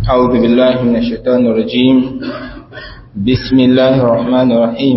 أعوذ بالله من الشيطان الرجيم بسم الله الرحمن الرحيم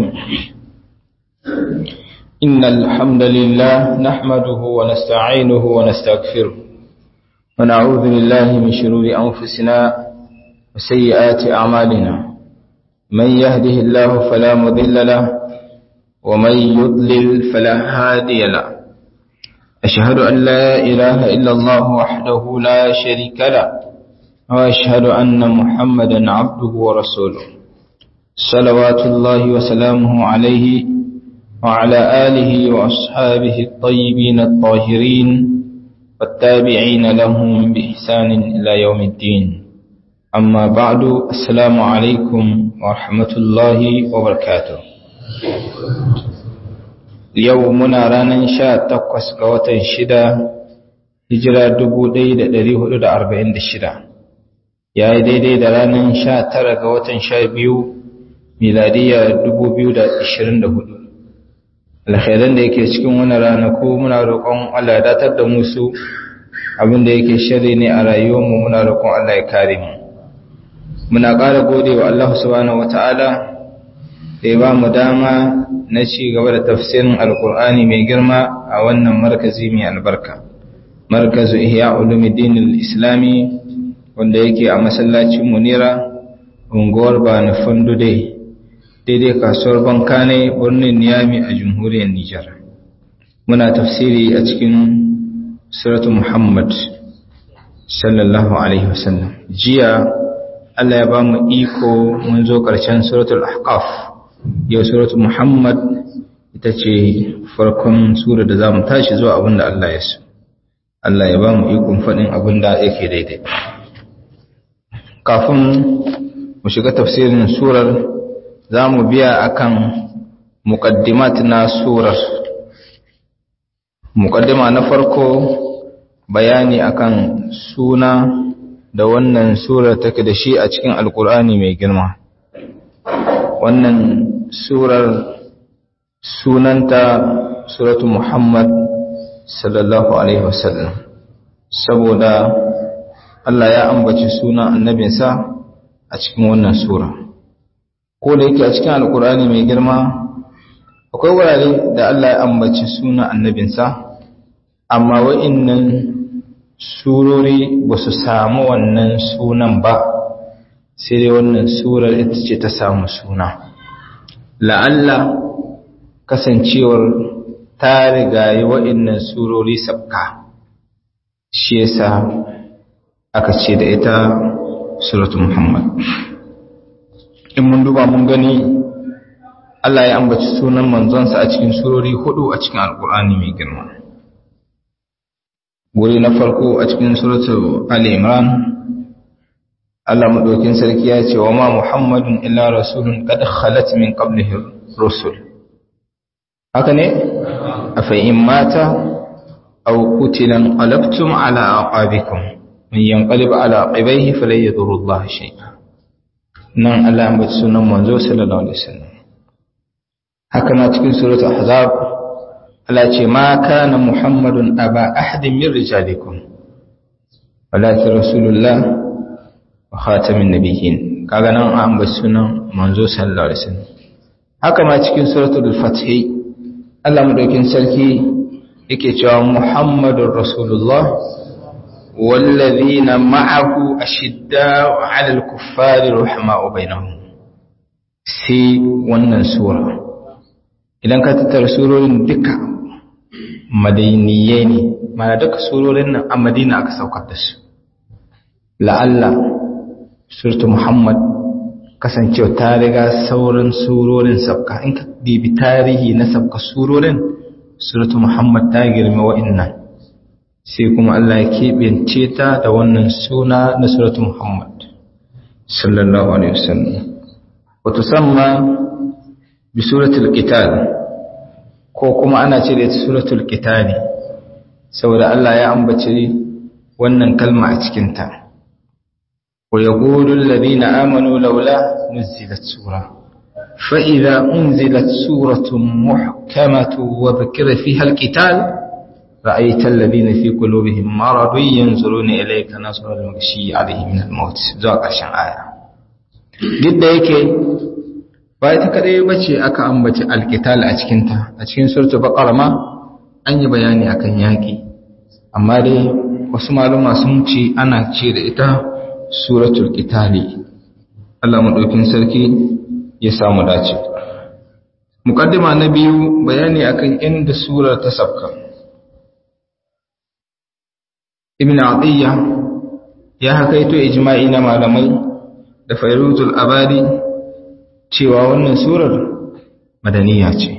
إن الحمد لله نحمده ونستعينه ونستغفره ونعوذ بالله من شرور أنفسنا وسيئات أعمالنا من يهده الله فلا مضل له ومن يضلل فلا هادي له أشهد أن لا إله إلا الله وحده لا شريك له وأشهد أن محمدا عبده ورسوله صلوات الله وسلامه عليه وعلى آله وأصحابه الطيبين الطاهرين والتابعين لهم بإحسان إلى يوم الدين أما بعد السلام عليكم ورحمة الله وبركاته يومنا رانا شاء تقوس قوة شدة هجرة دبو ديد دريه دا أربعين دشدة يا daidai da ranar sha tara ga watan sha biyu miladiya dubu biyu da ashirin da hudu alkhairan da yake cikin wani ranaku muna roƙon Allah ya datar da musu abinda yake shari ne a rayuwarmu muna roƙon Allah ya kare mu muna ƙara gode wa Allah subhanahu wata'ala da ya ba mu dama na ci gaba da tafsirin alkur'ani mai girma a wannan markazi mai albarka markazu ihya ulumuddin al-islami wanda yake a masallacin munira unguwar bani fundude daidai kasuwar bankane birnin niyami a jamhuriyar nijar muna tafsiri a cikin suratu muhammad sallallahu alaihi wasallam jiya allah ya ba mu iko mun zo ƙarshen suratul ahqaf yau suratu muhammad ita ce farkon sura da za mu tashi zuwa abin da allah ya so allah ya ba mu ikon faɗin abin da yake daidai kafin mu shiga tafsirin surar za mu biya akan muqaddimat na surar muqaddima na farko bayani akan suna da wannan surar take da shi a cikin alkur'ani mai girma wannan surar sunanta suratu muhammad sallallahu alaihi wasallam saboda Allah ya ambaci sunan annabinsa a cikin wannan sura ko da yake a cikin alkur'ani mai girma akwai wurare da Allah ya ambaci sunan annabinsa amma wa'innan surori ba su samu wannan sunan ba sai dai wannan surar ita ce ta samu suna la'alla kasancewar ta rigayi wa'innan surori sabka shi yasa aka ce da ita suratu muhammad in mun duba mun gani Allah ya ambaci sunan manzonsa a cikin surori hudu a cikin alkur'ani mai girma wuri na farko a cikin suratu ali imran Allah madaukin sarki ya ce wa ma muhammadun illa rasulun qad khalat min qablihi rusul haka ne afa in mata aw qutilan qalabtum ala aqabikum man yanqalib ala aqibaihi falan yadurru Allah shay'a nan Allah ya ambaci sunan manzo sallallahu alaihi wasallam haka na cikin suratul ahzab Allah ce ma kana muhammadun aba ahadin min rijalikum walakin rasulullah wa khatamin nabiyyin kaga nan an ambaci sunan manzo sallallahu alaihi wasallam haka ma cikin suratul fath Allah madaukin sarki yake cewa muhammadur rasulullah والذين معه أشداء على الكفار رحماء بينهم sai wannan sura idan ka tattara surorin duka madaniyai ne mana duka surorin nan a madina aka saukar da su la'alla surtu muhammad kasancewa ta riga sauran surorin sabka in ka bibi tarihi na sabka surorin surtu muhammad ta girma wa'innan sai kuma Allah ya keɓance ta da wannan suna na suratu Muhammad sallallahu alaihi wasallam wa tusamma bi suratul qital ko kuma ana ce da ita suratul qital saboda Allah ya ambace wannan kalma a cikin ta wa yaqulu alladhina amanu laula nuzilat sura fa idza unzilat suratun muhkamatu wa dhukira fiha alqital ra'aytal ladina fi qulubihim maradun yanzuruna ilayka nasra al-maghshi alayhi min al-maut zuwa ƙarshen aya duk da yake ba ita kadai bace aka ambaci alqital a cikin ta a cikin suratul baqara ma an yi bayani akan yaki amma dai wasu maluma sun ce ana ce da ita suratul qitali Allah madaukin sarki ya samu dace muqaddima na biyu bayani akan inda surar ta sabka ibn atiyya ya hakaito ijma'i na malamai da fayruzul abadi cewa wannan surar madaniya ce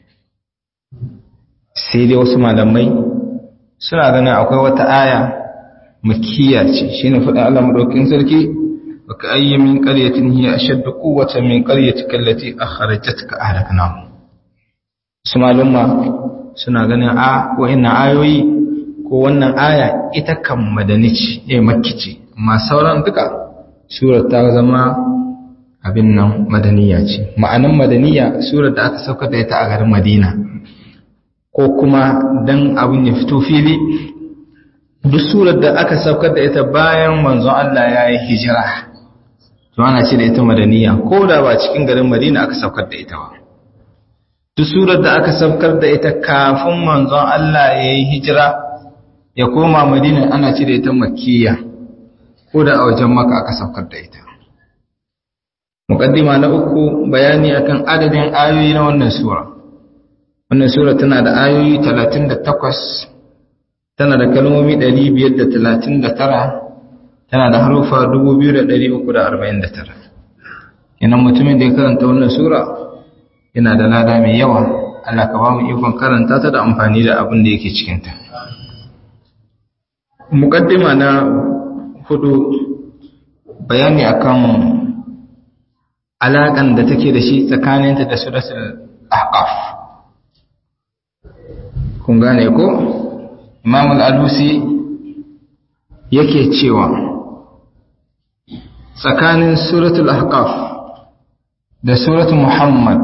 sai dai wasu malamai suna ganin akwai wata aya makiya ce shine faɗin Allah madaukakin sarki wa ka ayyi min qaryatin hiya ashaddu quwwatan min qaryatika allati akhrajatka ahlakna su malumma suna ganin a wa'annan ayoyi ko wannan aya ita kan madani ce eh makki ce amma sauran duka surar ta zama abin nan madaniya ce ma'anan madaniya surar da aka sauka da ita a garin Madina ko kuma dan abin ya fito fili duk surar da aka saukar da ita bayan manzon Allah ya yi hijira to ana ce da ita madaniya ko da ba cikin garin Madina aka saukar da ita ba duk surar da aka saukar da ita kafin manzon Allah ya yi hijira ya koma Madina ana ce da ita makkiya ko da a wajen maka aka saukar da ita muqaddima na uku bayani akan adadin ayoyi na wannan sura wannan sura tana da ayoyi 38 tana da kalmomi 539 tana da harufa 2349 kenan mutumin da ya karanta wannan sura yana da lada mai yawa Allah ka ba mu ikon karanta ta da amfani da abin da yake cikin ta muqaddima na hudu bayani akan alaƙan da take da shi tsakaninta da suratul ahqaf kun gane ko imam al-alusi yake cewa tsakanin suratul ahqaf da suratul muhammad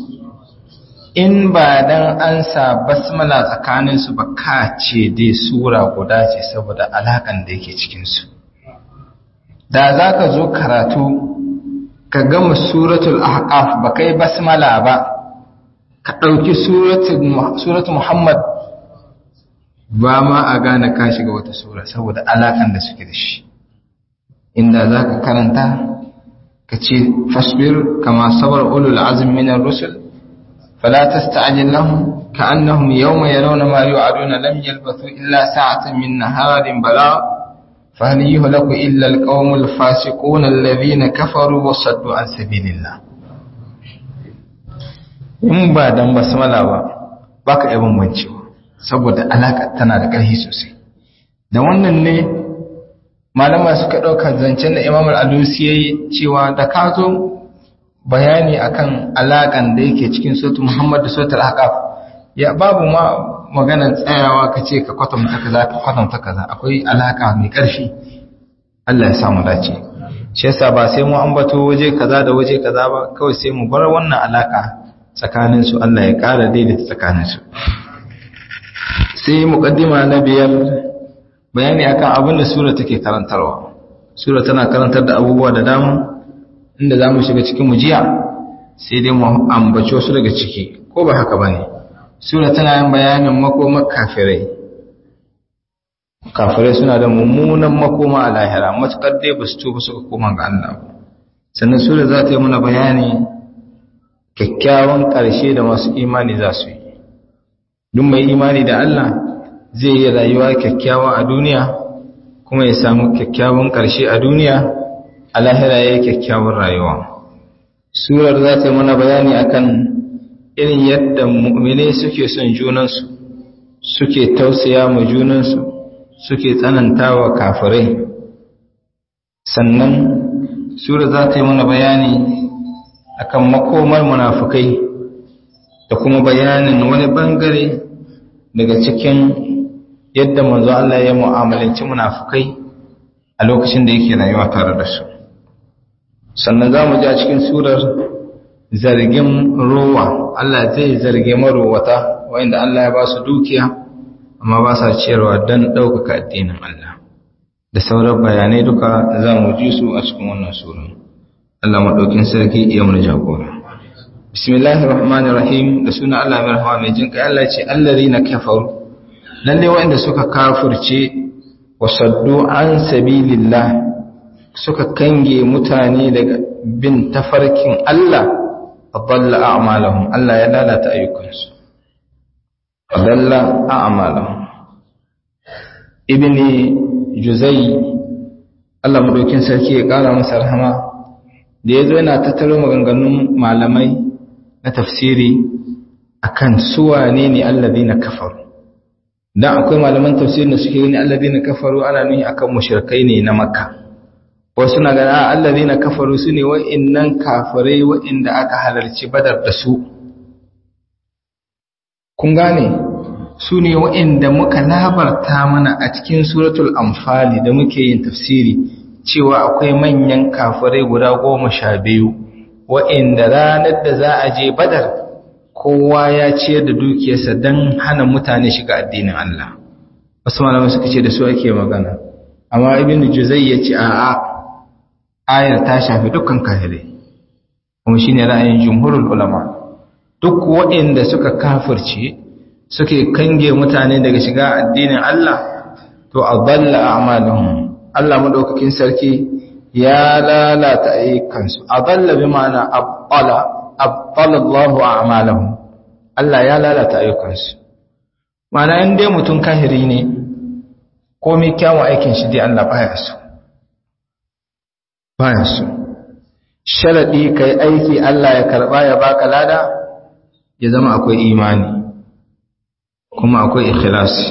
in ba dan an sa basmala tsakanin su ba ka ce dai sura guda ce saboda alakan da yake cikin su da zaka zo karatu ka gama suratul ahqaf ba kai basmala ba ka ɗauki suratul muhammad ba ma a gane ka shiga wata sura saboda alakan da suke da shi inda za ka karanta ka ce fasbir kama sabar ulul azmi min ar-rusul fala tasta'jil lahum ka'annahum yawma yarawna ma yu'aduna lam yalbathu illa sa'atan min naharin bala فهل يهلك إلا القوم الفاسقون الذين كفروا وصدوا عن سبيل الله in ba dan basmala ba baka iya bambancewa saboda alaka tana da ƙarfi sosai da wannan ne malama suka ɗauka zancen da imam al-alusi yayi cewa da ka zo bayani akan alakan da yake cikin suratul muhammad da suratul ahqaf ya babu ma maganar tsayawa ka ce ka kwatanta kaza ka kwatanta kaza akwai alaka mai ƙarfi Allah ya samu dace shi yasa ba sai mu ambato waje kaza da waje kaza ba kawai sai mu bar wannan alaka tsakanin su Allah ya ƙara daidaita tsakanin su sai muqaddima na biyar bayani akan abin da sura take karantarwa sura tana karantar da abubuwa da dama inda zamu shiga cikin mujiya sai dai mu ambace su daga ciki ko ba haka bane sura tana yin bayanin makomar kafirai kafirai suna da mummunan makoma a lahira matuƙar dai ba su tuba suka koma ga Allah ba sannan sura za ta yi mana bayani kyakkyawan ƙarshe da masu imani za su yi duk mai imani da Allah zai yi rayuwa kyakkyawa a duniya kuma ya samu kyakkyawan ƙarshe a duniya a lahira ya yi kyakkyawan rayuwa surar za ta yi mana bayani akan irin yadda mu'mine suke son junansu suke tausaya ma junansu suke tsananta wa kafirai sannan sura za ta yi mana bayani akan makomar munafukai da kuma bayanin wani bangare daga cikin yadda manzo Allah ya mu'amalanci munafukai a lokacin da yake rayuwa tare da su sannan za mu ji a cikin surar zargin rowa Allah zai zarge marowata wanda Allah ya ba su dukiya amma ba sa ciyarwa don ɗaukaka addinin Allah da sauran bayanai duka za mu ji su a cikin wannan sura Allah maɗaukin sarki iya mana jagora bismillahir rahmanir rahim da suna Allah mai rahama mai jinka Allah ce allazina kafaru lalle wanda suka kafirce wa saddu an sabilillah suka kange mutane daga bin tafarkin Allah adalla a'malahum Allah ya lalata ayyukansu adalla a'malahum ibni juzai Allah madaukin sarki ya kara masa rahama da yazo yana tattaro maganganun malamai na tafsiri akan suwane ne alladhina kafaru dan akwai malaman tafsirin da suke gani alladhina kafaru ana nuni akan mushrikai ne na makka wasu na gani alladhina kafaru sune wa'annan kafirai wa'inda aka halarci badar da su kun gane su ne wa'inda muka labarta mana a cikin suratul amfali da muke yin tafsiri cewa akwai manyan kafirai guda goma sha biyu wa'inda ranar da za a je badar kowa ya ciyar da dukiyarsa don hana mutane shiga addinin Allah wasu malamai suka ce da su ake magana amma ibn juzai ya ce a'a ayar ta shafi dukkan kafirai kuma shine ra'ayin jumhurul ulama duk waɗanda suka kafirce suke kange mutane daga shiga addinin Allah to adalla a'maluhum Allah madaukakin sarki ya lalata ayyukansu adalla bi ma'ana abala abala Allahu a'malahum Allah ya lalata ayyukansu ma'ana in dai mutum kahiri ne komai kyawun aikin shi dai Allah baya so baya so sharadi kai aiki Allah ya karba ya baka lada ya zama akwai imani kuma akwai ikhlasi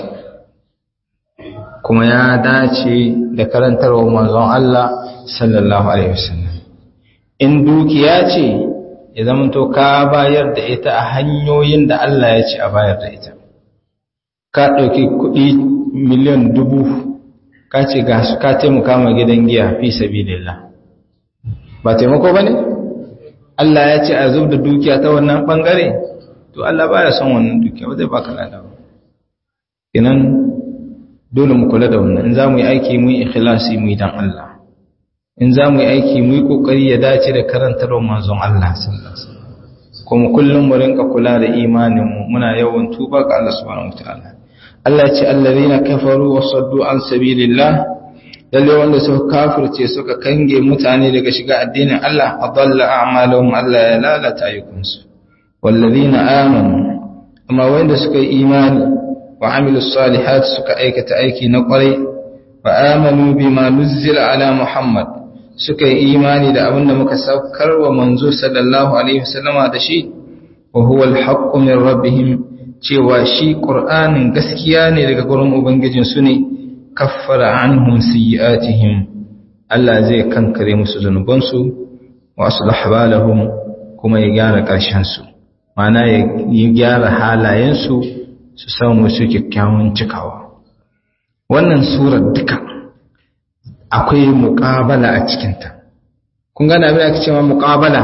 kuma ya dace da karantarwa manzon Allah sallallahu alaihi wasallam in dukiya ce ya zama to ka bayar da ita a hanyoyin da Allah ya ce a bayar da ita ka ɗauki kuɗi miliyan dubu ka ce ga su ka taimaka ma gidan giya fi sabilillah ba taimako ba ne? Allah ya ce a zub da dukiya ta wannan ɓangare to Allah ba ya son wannan dukiya ba zai baka lada ba kinan dole mu kula da wannan in za mu yi aiki mu yi ikhlasi mu yi dan Allah in za mu yi aiki mu yi kokari ya dace da karantarwar manzon Allah sallallahu alaihi wasallam kuma kullum mu rinka kula da imanin mu muna yawan tuba ga Allah subhanahu wataala Allah ya ce allazina kafaru wa saddu an sabilillah lalle wanda suka kafirce suka kange mutane daga shiga addinin Allah adalla a'maluhum Allah ya lalata ayyukansu wallazina amanu amma wanda suka yi imani wa amilus salihat suka aikata aiki na kwarai wa amanu bima nuzzila ala muhammad suka yi imani da abinda muka saukar wa manzo sallallahu alaihi wasallama da shi wa huwa alhaqqu min rabbihim cewa shi qur'anin gaskiya ne daga gurin ubangijin su ne kaffara anhum sayyi'atihim Allah zai kankare musu zanubansu wa aslaha balahum kuma ya gyara ƙarshen su mana ya gyara halayensu su samu su kyakkyawan cikawa wannan surar duka akwai muƙabala a cikinta kun gana abin aka cewa muƙabala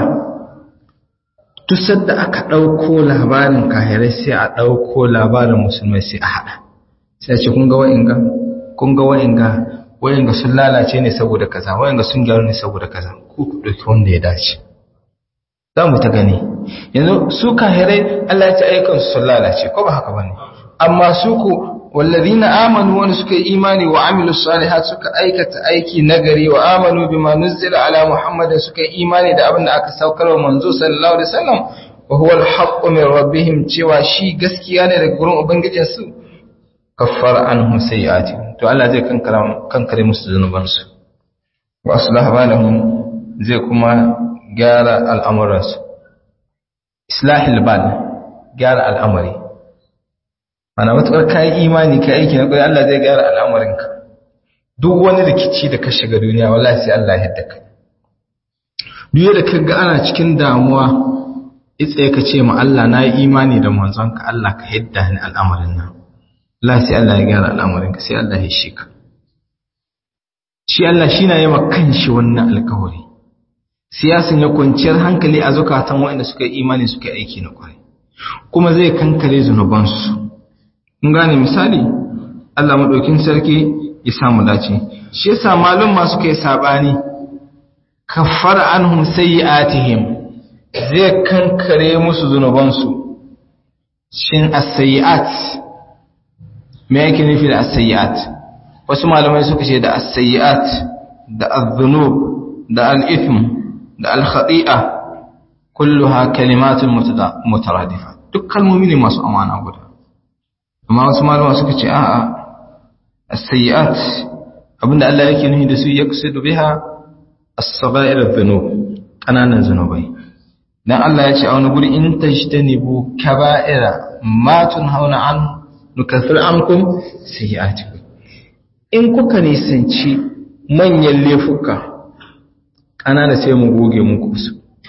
tusar da aka ɗauko labarin kahirai sai a ɗauko labarin musulmai sai a haɗa sai a ce kun ga wa'inga kun ga wa'inga wa'inga sun lalace ne saboda kaza wa'inga sun gyaru ne saboda kaza ku ku ɗauki wanda ya dace za mu ta gani yanzu su kahirai Allah ya ci aikan su sun lalace ko ba haka bane amma su ku wallazina amanu wani suka yi imani wa amilu salihat suka aikata aiki nagari wa amanu bima nuzila ala muhammadin suka yi imani da abin da aka saukar wa manzo sallallahu alaihi wasallam wa huwa al min rabbihim cewa shi gaskiya ne daga gurin ubangijin su kaffara anhum sayi'ati to Allah zai kankara kankare musu zanubansu wa aslaha balahum zai kuma gyara al'amuransu islahil bal gyara al'amari mana matuƙar kayan imani ka aiki na ƙwai Allah zai gyara al'amarinka duk wani rikici da ka shiga duniya wallahi sai Allah ya ka duk da ka ga ana cikin damuwa itsaye ka ce ma Allah na yi imani da manzonka Allah ka yadda ni al'amarin nan Allah sai Allah ya gyara al'amarinka sai Allah ya shi ka shi Allah shi na yi ma kanshi wannan alkawari siyasan ya kwanciyar hankali a zukatan waɗanda suka yi imani suka yi aiki na ƙwarai kuma zai kankare zunubansu kun gane misali Allah madaukin sarki ya samu dace shi yasa malum masu kai sabani kaffara anhum sayyi'atihim zai kankare musu zunubansu shin as-sayyi'at me yake nufi da as-sayyi'at wasu malamai suka ce da as-sayyi'at da az-zunub da al-ithm da al-khati'a kulluha kalimatun mutaradifa duk kalmomi ne masu amana guda amma wasu malamai suka ce a'a as-sayyi'at abinda Allah yake nufi da su yaqsidu biha as-sagha'ir adh-dhunub kananan zunubai dan Allah ya ce a wani guri in tajtanibu kaba'ira ma tunhauna an nukaffir ankum sayyi'atikum in kuka nisanci manyan laifuka kanana sai mu goge muku su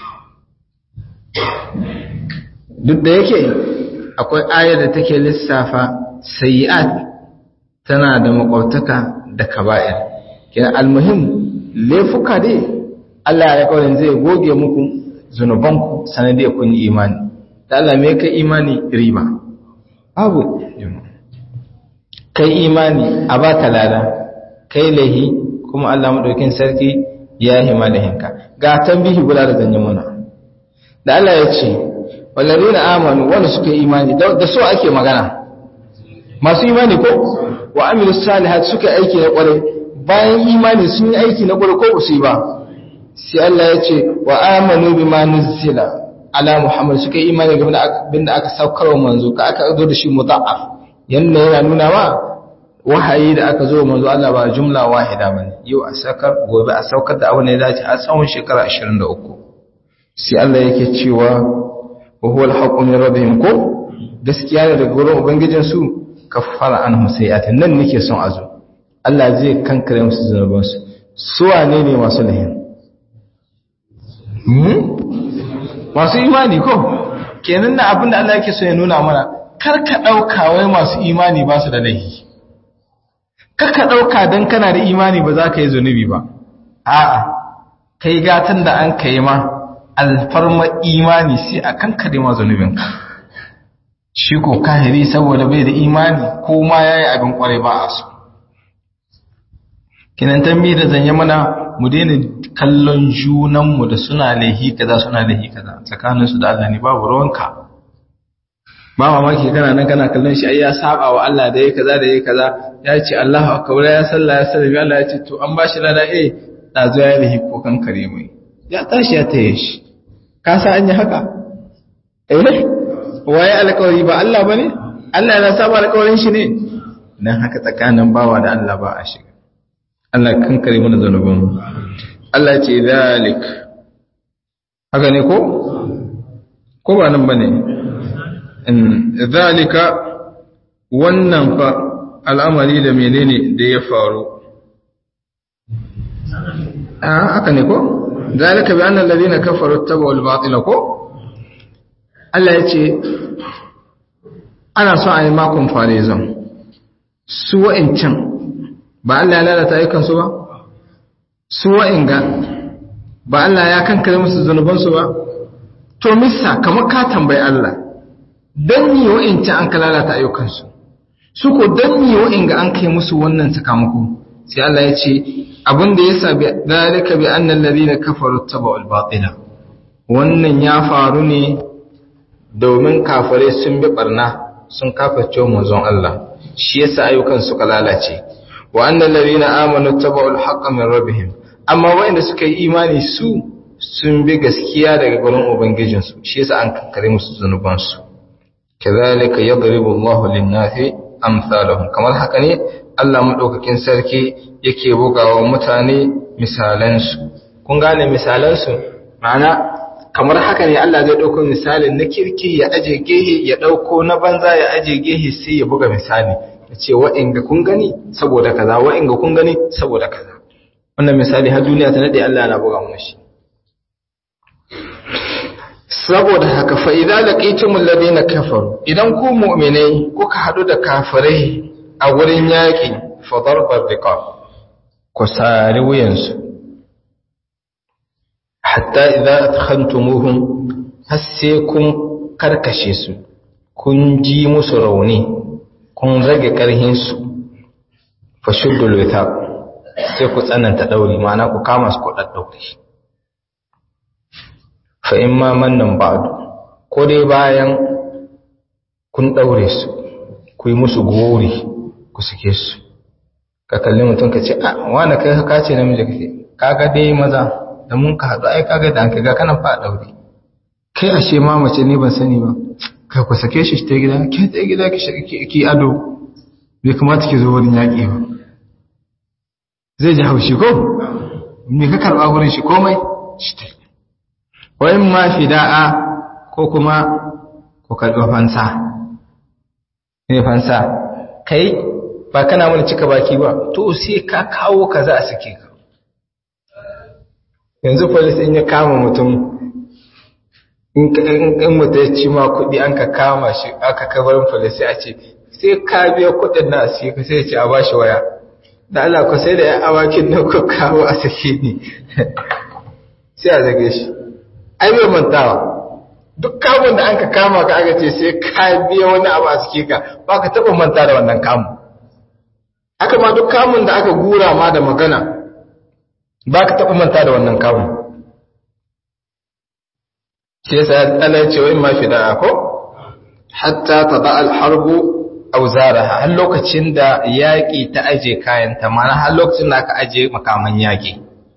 duk da yake akwai ayar da take lissafa sayyi'at tana da makwabtaka da kaba'ir kina almuhim laifuka dai Allah ya kawai zai goge muku zunubanku sanadiyar kun yi imani da Allah me kai imani riba abu kai imani a baka lada kai lahi kuma Allah madaukin sarki ya hima da hinka ga tambihi guda da zanyi muna da Allah ya ce wallazina amanu wanda suka yi imani da so ake magana masu imani ko wa amilu salihat suka aiki na kwarai bayan imani sun yi aiki na kwarai ko su yi ba sai Allah ya ce wa amanu bima nuzila ala muhammad suka yi imani game da abin da aka saukar wa manzo ka aka zo da shi mudha'af yanda yana nuna ma wahayi da aka zo manzo Allah ba jumla wahida bane yau a saukar gobe a saukar da abin da ya dace a tsawon shekara 23 sai Allah yake cewa wa huwa al-haqqu min rabbihim ko gaskiya ne daga gurin ubangijin su kaffara anhum sayi'atin nan nake son azo Allah zai kankare musu zunubansu su wane ne masu lahin masu imani ko kenan na abin da Allah yake so ya nuna mana kar ka ɗauka wai masu imani ba su da laifi kar ka ɗauka don kana da imani ba za ka yi zunubi ba a'a kai gatan da an kai ma alfarma imani sai a kan kare ma zunubinka shi ko kahiri saboda bai da imani ko ma ya yi abin kwarai ba a so kinan tambi da zanye mana mu daina kallon junanmu da suna laihi kaza suna laihi kaza tsakaninsu da Allah ne babu ruwanka ba mamaki kana nan kana kallon shi ai ya saba wa Allah da yayi kaza da yayi kaza ya ce Allahu akbar ya salla ya sallami Allah ya ce to an bashi lada eh da zo ya laihi ko kan kare mai ya tashi ya taye shi ka sa an yi haka eh waye alƙawari ba Allah bane Allah yana saba alƙawarin shi ne dan haka tsakanin bawa da Allah ba a shiga Allah kankare mana zanubin Allah ce zalik haka ne ko ko ba nan bane in zalika wannan fa al'amari da menene da ya faru ah haka ne ko zalika bi anna alladhina kafaru tabu al-batila ko Allah ya ce ana so a yi makon farizan su wa'incan ba Allah ya lalata ayyukansu ba su wa'inga ba Allah ya kankare musu zunubansu ba to misa kamar ka tambayi Allah dan yi wa'incan an ka lalata ayyukansu su ko dan yi wa'inga an kai musu wannan sakamako sai Allah ya ce abin da yasa bi dalika bi annal ladina kafaru tabawul batila wannan ya faru ne domin kafare sun bi barna sun kaface manzon Allah shi yasa ayyukan suka lalace wa annal ladina amanu tabawul haqqa min rabbihim amma wanda suka yi imani su sun bi gaskiya daga gurin ubangijin su shi yasa an kankare musu zanuban su kazalika yadribu Allahu lin-nasi amsalahum kamar haka ne Allah madaukakin sarki yake bugawa mutane misalan su kun gane misalan su ma'ana kamar haka ne Allah zai ɗauko misalin na kirki ya aje gehe ya ɗauko na banza ya aje gehe sai ya buga misali ya ce wa'inga kun gani saboda kaza wa'inga kun gani saboda kaza wannan misali har duniya ta nade Allah yana buga mu shi saboda haka fa idza laqitumul ladina kafaru idan ku mu'minai kuka hadu da kafirai a wurin yaki fa darbar riqab ku sari wuyansu hatta idza adkhantumuhum har sai kun karkashe su kun ji musu rauni kun rage ƙarhinsu fashuddul withaq sai ku tsananta ɗauri ma'ana ku kama su ku ɗaɗɗaure fa in ma mannan ba'du ko dai bayan kun ɗaure su ku yi musu gori ku suke su ka kalli mutum ka ce a wani kai ka ce namiji kake kaga dai maza da mun ka haɗu ai kaga da an kaga kana fa ɗaure kai ashe ma mace ne ban sani ba kai ku sake shi ta gida ke ta gida ki ado bai kamata ki zo wurin yaƙi ba zai ji haushi ko me ka karɓa wurin shi komai shi ta wayin ma fida'a ko kuma ku karɓi fansa ne fansa kai ba kana mana cika baki ba to sai ka kawo ka za a sake ka yanzu polis in ya kama mutum in mutum ya ci ma kuɗi an ka kama shi aka kabarin polis a ce sai ka biya kuɗin na sai ka sai ce a ba shi waya da Allah ku sai da ya awakin nan ku kawo a sake ni sai a zage shi ai bai mantawa duk kamun da an ka kama ka aka ce sai ka biya wani abu a suke ka ba ka taɓa manta da wannan kamun haka ma duk kamun da aka gura ma da magana ba ka taɓa manta da wannan kamun shi yasa Allah ya ce wa in ma fi da'a ko hatta tada al-harbu auzaraha har lokacin da yaƙi ta aje kayanta mana har lokacin da aka aje makaman yaƙi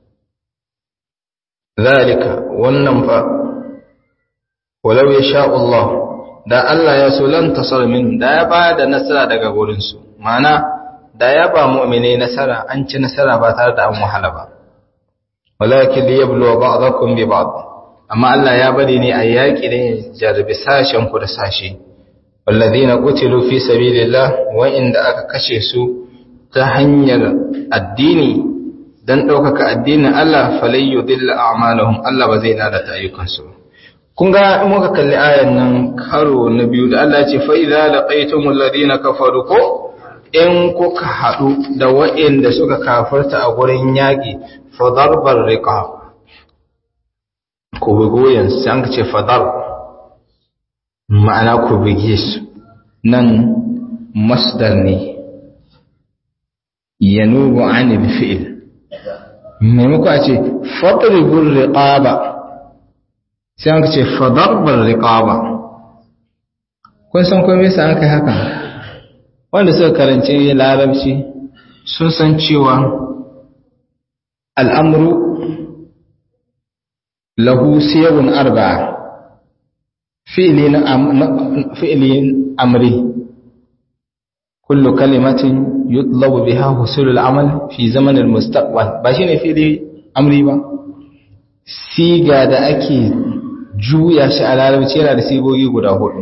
zalika wannan fa walau ya sha Allah da Allah ya so lan tasar min da ya ba da nasara daga gurinsu mana da ya ba mu'mine nasara an ci nasara ba tare da an wahala ba walakin liyabluwa ba'dakum bi ba'd amma Allah ya bari ne a yaƙi da jarbi sashen ku da sashe walladhina qutilu fi sabilillah wa inda aka kashe su ta hanyar addini dan ɗaukaka addinin Allah falai yudilla a'malahum Allah ba zai lalata ayyukansu ba kun ga in muka kalli ayan nan karo na biyu da Allah ya ce fa idza laqaytumul ladina kafaru ko in kuka haɗu da waɗanda suka kafarta a gurin yaƙi fa darbar riqab ku bugoyen sai an ce fadar ma'ana ku buge su nan masdar ne yanubu anil fi'il maimako a ce fadribul riqaba sai an ce fadarbar riqaba kun san ko me yasa an kai haka wanda suka karanci larabci sun san cewa al'amru lahu siyawun arba'a fi'ilin amri kullu kalimatin yutlabu biha husulul amal fi zamanin mustaqbal ba shine fi'ili amri ba siga da ake juya shi a larabci yana da sigogi guda hudu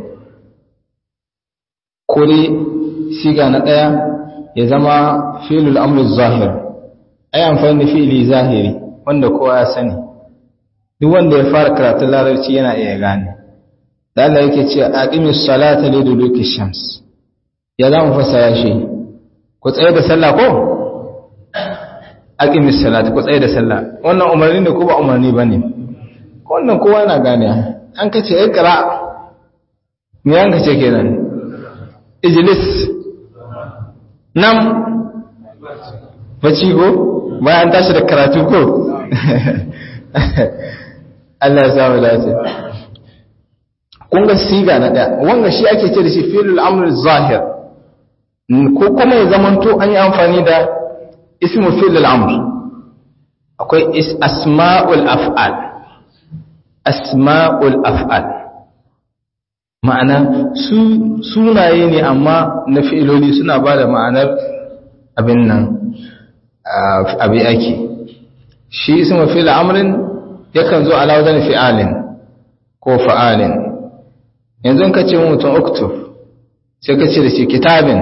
ko dai siga na daya ya zama fi'ilul amri zahir ai amfani da fi'ili zahiri wanda kowa ya sani duk wanda ya fara karatun larabci yana iya gane da Allah yake ce aqimis salata li duluki shams ya zamu fassara shi ku tsaye da sallah ko aqimis salata ku tsaye da sallah wannan umarni ne ko ba umarni bane wannan kowa yana gane an kace ikra me an kace kenan ijlis nam bacci ko bayan tashi da karatu ko Allah ya samu dace kun ga siga na daya wanga shi ake ce da shi fi'lul amr zahir ko kuma ya zamanto an yi amfani da ismu fi'lul amr akwai asma'ul af'al asma'ul af'al ma'ana su sunaye ne amma na fi'iloli suna ba da ma'anar abin nan abi ake shi ismu fi'l amrin yakan zo ala wajen fi'alin ko fa'alin yanzu ka ce mutum uktub sai ka ce da shi kitabin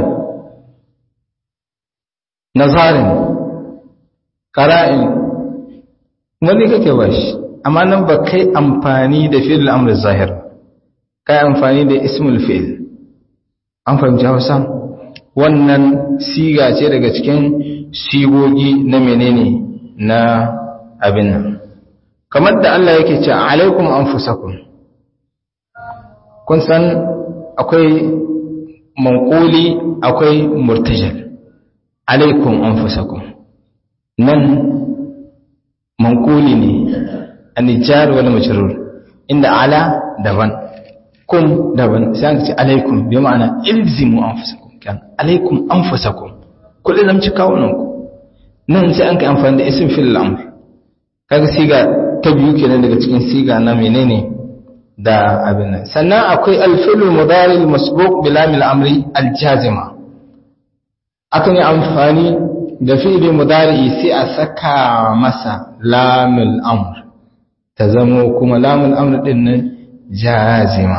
nazarin qara'in wani kake ba shi amma nan ba kai amfani da fi'l amr zahir kai amfani da ismul fi'l an fahimci Hausa wannan siga ce daga cikin sigogi na menene na abin nan kamar da Allah yake ce alaikum anfusakum kun san akwai manquli akwai murtajal alaikum anfusakum nan manquli ne an-jar wal majrur inda ala daban kum daban sai an ce alaikum bi ma'ana ilzimu anfusakum kan alaikum anfusakum kullu zamci kawunan ku nan sai an kai amfani da ism fil amr kaga siga ta biyu kenan daga cikin siga na menene da abin nan sannan akwai alfilul mudari masbuq bi lamil amri aljazima akan yi amfani da fi'li mudari sai a saka masa lamul amr ta zamo kuma lamul amr din nan jazima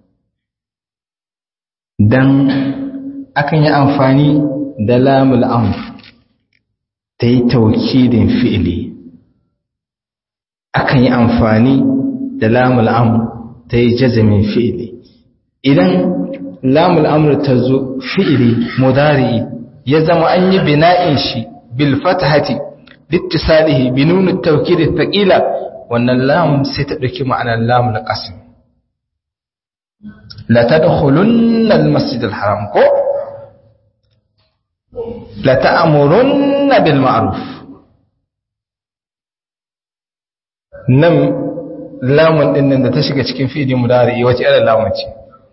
dan akan yi amfani da lamul amr ta yi taukidin fi'li akan yi amfani da lamul amr ta yi jazamin fi'ili idan lamul amr ta zo fi'ili mudari ya zama an yi bina'in shi bil fatahati littisalihi bi nunu tawkid thaqila wannan lam sai ta dauki ma'anar lamul qasm la tadkhulunna al masjid al haram ko la ta'murunna bil ma'ruf nan lamun din nan da ta shiga cikin fi'ili mudari wace irin lamun ce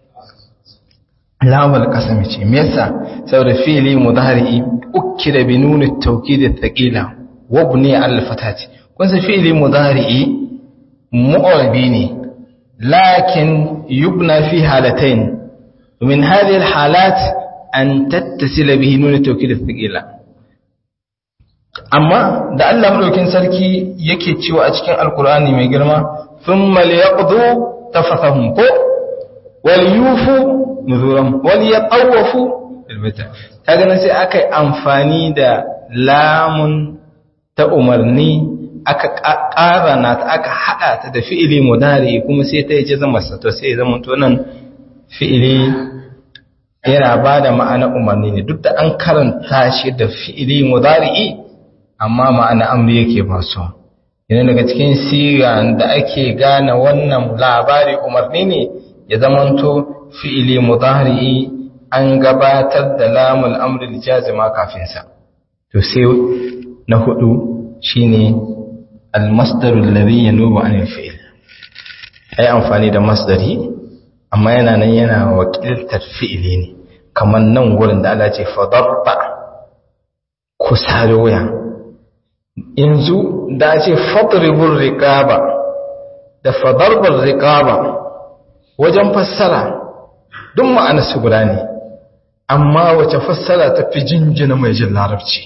lamul qasam ce me yasa saboda fi'ili mudari ukida bi nuni tawkid thaqila wa buni al fatati kun san fi'ili mudari mu'rabi ne lakin yubna fi halatayn min hadhihi al halat an tattasila bihi nuni tawkid thaqila amma da Allah madaukin sarki yake cewa a cikin alkur'ani mai girma thumma liyaqdu tafathahum ko wal yufu nuzuram wal yatawafu bil bait kaga nan sai aka yi amfani da lamun ta umarni aka ƙara na ta aka haɗa ta da fi'ili mudari kuma sai ta yi zama to sai zama to nan fi'ili yana ba da ma'ana umarni ne duk da an karanta shi da fi'ili mudari'i amma ma'ana amri yake ba su yana daga cikin siga da ake gane wannan labari umarni ne ya zamanto fi'ili mudari'i an gabatar da lamul amri jazima kafin sa to sai na hudu shine al-masdaru alladhi yanubu an al-fi'l ai amfani da masdari amma yana nan yana wakiltar fi'ili ne kamar nan wurin da Allah ce fadarba kusa da wuya yanzu da ce fadribur riqaba da fadarbar riqaba wajen fassara duk ma'ana su guda ne amma wace fassara ta fi jinjina mai jin larabci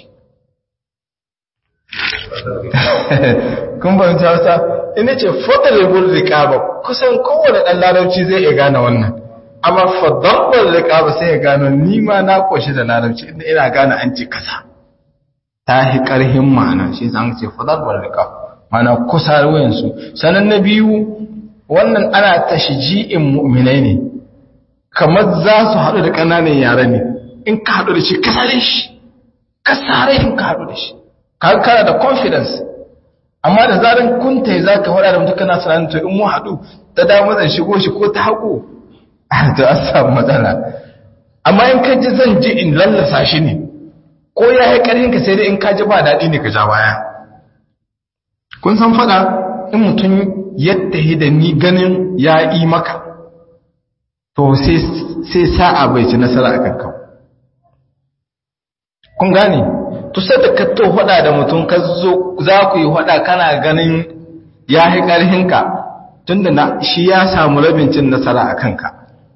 kun fahimci hausa ina ce fadribur riqaba kusan kowane dan larabci zai iya gane wannan amma fadarbar riqaba sai ya gano ni ma na koshi da larabci inda ina gane an ce kasa ta hi ƙarhin ma'ana shi zan ce fadarbar rika mana kusa wayansu sanan na biyu wannan ana tashji'in mu'minai ne kamar za su haɗu da ƙananan yare ne in ka haɗu da shi ka sare shi ka sare in ka haɗu da shi ka kana da confidence amma da zaran kun tai za ka faɗa da mutum kana sanar to in mu haɗu ta dama zan shigo shi ko ta haƙo to an samu matsala amma in ka ji zan ji in lallasa shi ne ko ya yi ƙarfinka sai dai in ka ji ba daɗi ne ka ja baya kun san faɗa in mutum yadda yi da ni ganin ya yi maka to sai sa'a bai ci nasara a kankan kun gane to sai da ka to faɗa da mutum ka zo za ku yi faɗa kana ganin ya yi ƙarfinka tun da shi ya samu rabin cin nasara a kanka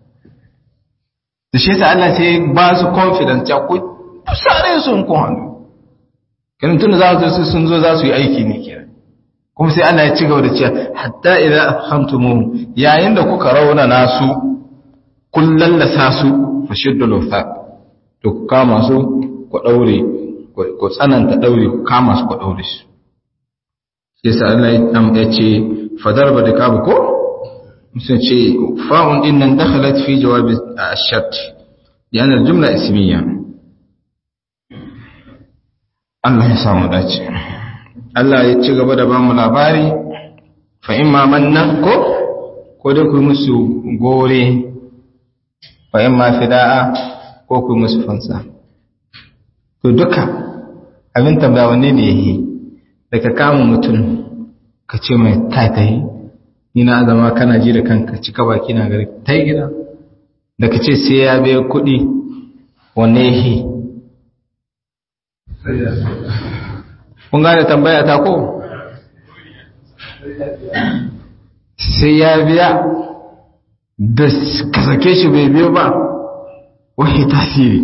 da shi sa Allah sai ba su confidence ya ku sare sun ku hannu kiran tun za su sun zo za su yi aiki ne kiran kuma sai Allah ya ci gaba da cewa hatta idza afhamtum yayin da kuka rauna nasu kun lallasa su fashiddu lufaq to ku kama su ku daure ku tsananta daure ku kama su ku daure su sai sa Allah ya ce fadarba da kabu ko sun ce fa'un din nan dakhalat fi jawab ash-shart yana jumla ismiyya Allah ya samu dace Allah ya ci gaba da bamu labari fa imma manna ko ko da ku musu gore wa in ma fida'a ko ku musu fansa to duka abin tambaya wanne ne yake da ka kama mutum ka ce mai taitayi ni na zama kana ji da kanka cika baki na gari ta gida da ka ce sai ya biya kuɗi wanne yake kun gane tambaya ta ko sai ya biya da ka sake shi bai biyo ba wani tasiri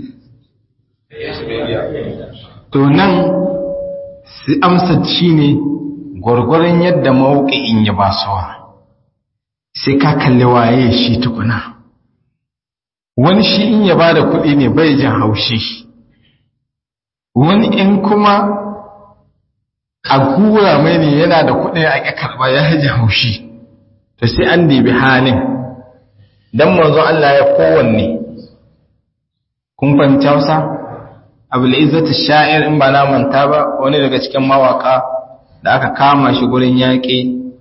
to nan su amsa shi ne gwargwaron yadda mawuƙi'in ya ba suwa sai ka kalli waye shi tukuna wani shi in ya ba da kuɗi ne bai jin haushi wani in kuma a gura mai ne yana da kuɗi a ƙi karɓa ya ji haushi to sai an dibi halin don manzo Allah ya kowanne kun fahimci hausa abu izzatu sha'ir in ba na manta ba wani daga cikin mawaka da aka kama shi gurin yaƙi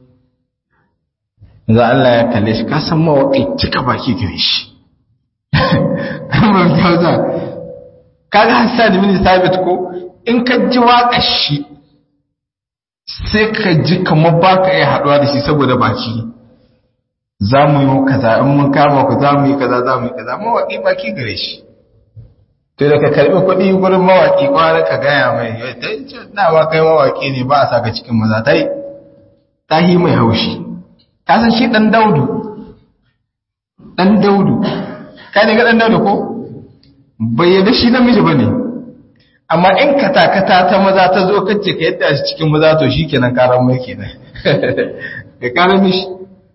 za Allah ya kalle shi kasan mawaƙi cika baki gare shi kamar kyauta kaga hassan mini sabit ko in ka ji waƙar shi sai ka ji kamar ba ka iya haɗuwa da shi saboda baki za mu yi kaza in mun kama ku za mu yi kaza za mu yi kaza mawaƙi baki gare shi to da ka karɓi kuɗi gurin mawaƙi kwara ka gaya mai na ba kai mawaƙi ne ba a saka cikin maza ta yi ta yi mai haushi ka san shi ɗan daudu ɗan daudu ka ne ga ɗan daudu ko bai yadda shi namiji ba ne amma in katakata ta maza ta zo kacce ka yadda shi cikin maza to shi kenan karan mai kenan ka karan mishi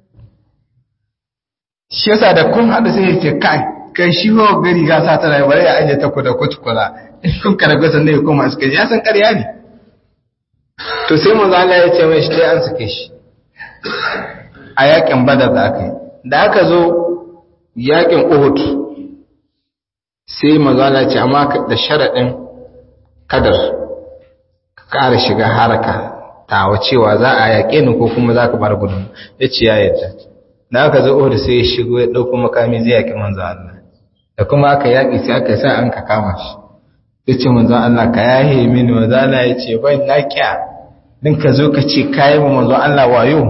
shi yasa da kun haɗu sai ya ce kai kai shi wa gari ga sa tana bare ya aje ta ku da kutukula in kun kada gasa ne kuma suka ya san ƙarya ne to sai manzo Allah ya ce mai shi dai an sake shi a yakin badar da aka yi da aka zo yakin uhud sai manzo Allah ya ce amma da sharadin kadar ka ƙara shiga haraka tawa cewa za a yaƙe ni ko kuma za ka bar gudun ya ce ya yadda da aka zo uhud sai ya shigo ya ɗauko makami zai yaƙi manzo Allah da kuma aka yaƙi sai aka sa an ka kama shi ya ce manzo Allah ka yahe mini manzo Allah ya ce ban na kya din ka zo ka ce kayi mu manzo Allah wayo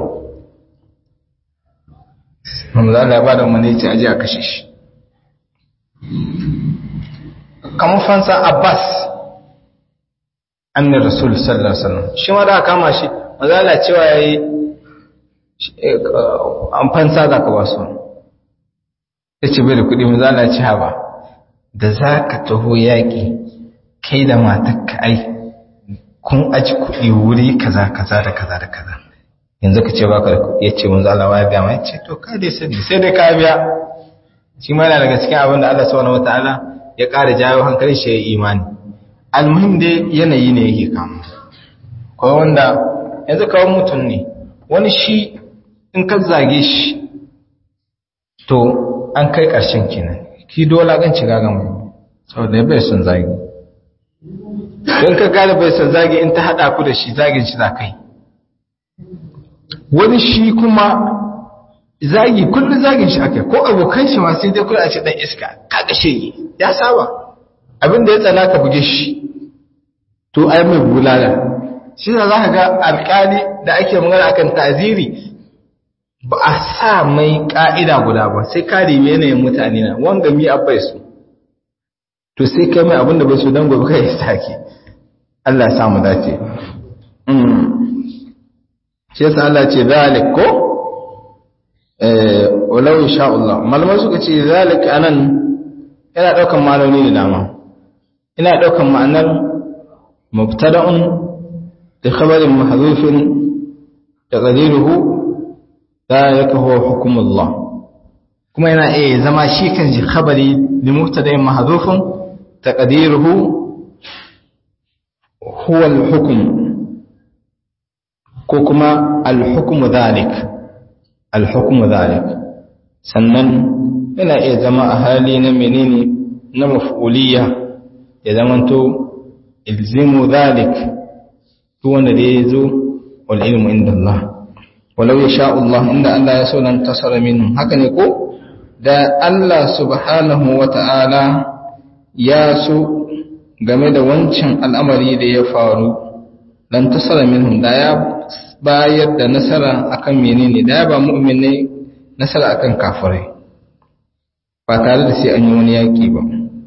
manzo Allah ya bada umarni ya ce aje a kashe shi kamar fansa Abbas annar rasul sallallahu alaihi wasallam shi ma da aka kama shi manzo Allah cewa yayi an fansa za ka ba su ya ce bai da kuɗi mu za a ci haba da za ka taho yaƙi kai da matakka ai kun aji kuɗi wuri kaza kaza da kaza da kaza yanzu ka ce ba ka da kuɗi ya ce mun zala waya biya mai ce to ka dai sani sai dai ka biya shi ma yana daga cikin abin da Allah subhanahu wataala ya ƙara jawo hankalin shi ya imani almuhim dai yanayi ne yake kama kawai wanda yanzu kawai mutum ne wani shi in ka zage shi to an kai ƙarshen kenan ki dole gan ci gagan mai saboda bai son zagi don ka gane bai son zagi in ta haɗa ku da shi zagin shi za kai wani shi kuma zagi kullum zagin shi aka ko abokan shi ma sai dai kula a ce ɗan iska kaga shege ya saba abin da ya tsana ka buge shi to ai mai bulala shi za ka ga alƙali da ake magana akan taziri ba a sa mai ƙa'ida guda ba sai ka rime yanayin mutane na wanga mi abai su to sai kai mai abinda bai su don gobe kai ya sake Allah ya samu dace shi yasa Allah ce zalik ko walau insha Allah malamai suka ce zalik anan yana daukan ma'anoni da dama ina daukan ma'anar mubtada'un da khabarin mahdhufin taqdiruhu ذلك هو حكم الله كما yana eh zama shi kan ji khabari li mubtada'in mahdhufun taqdiruhu huwa al-hukm ko kuma al-hukm dhalik al-hukm dhalik sannan yana iya zama a hali na menene na maf'uliyya ya zamanto ilzimu dhalik duk wanda da yazo wal ilmu inda Allah walau ya sha Allah inda Allah ya so nan tasara minhum haka ne ko da Allah subhanahu wata'ala ya so game da wancan al'amari da ya faru dan tasara minhum da ya bayar da nasara akan menene da ya ba mu'minai nasara akan kafirai ba tare da sai an yi wani yaƙi ba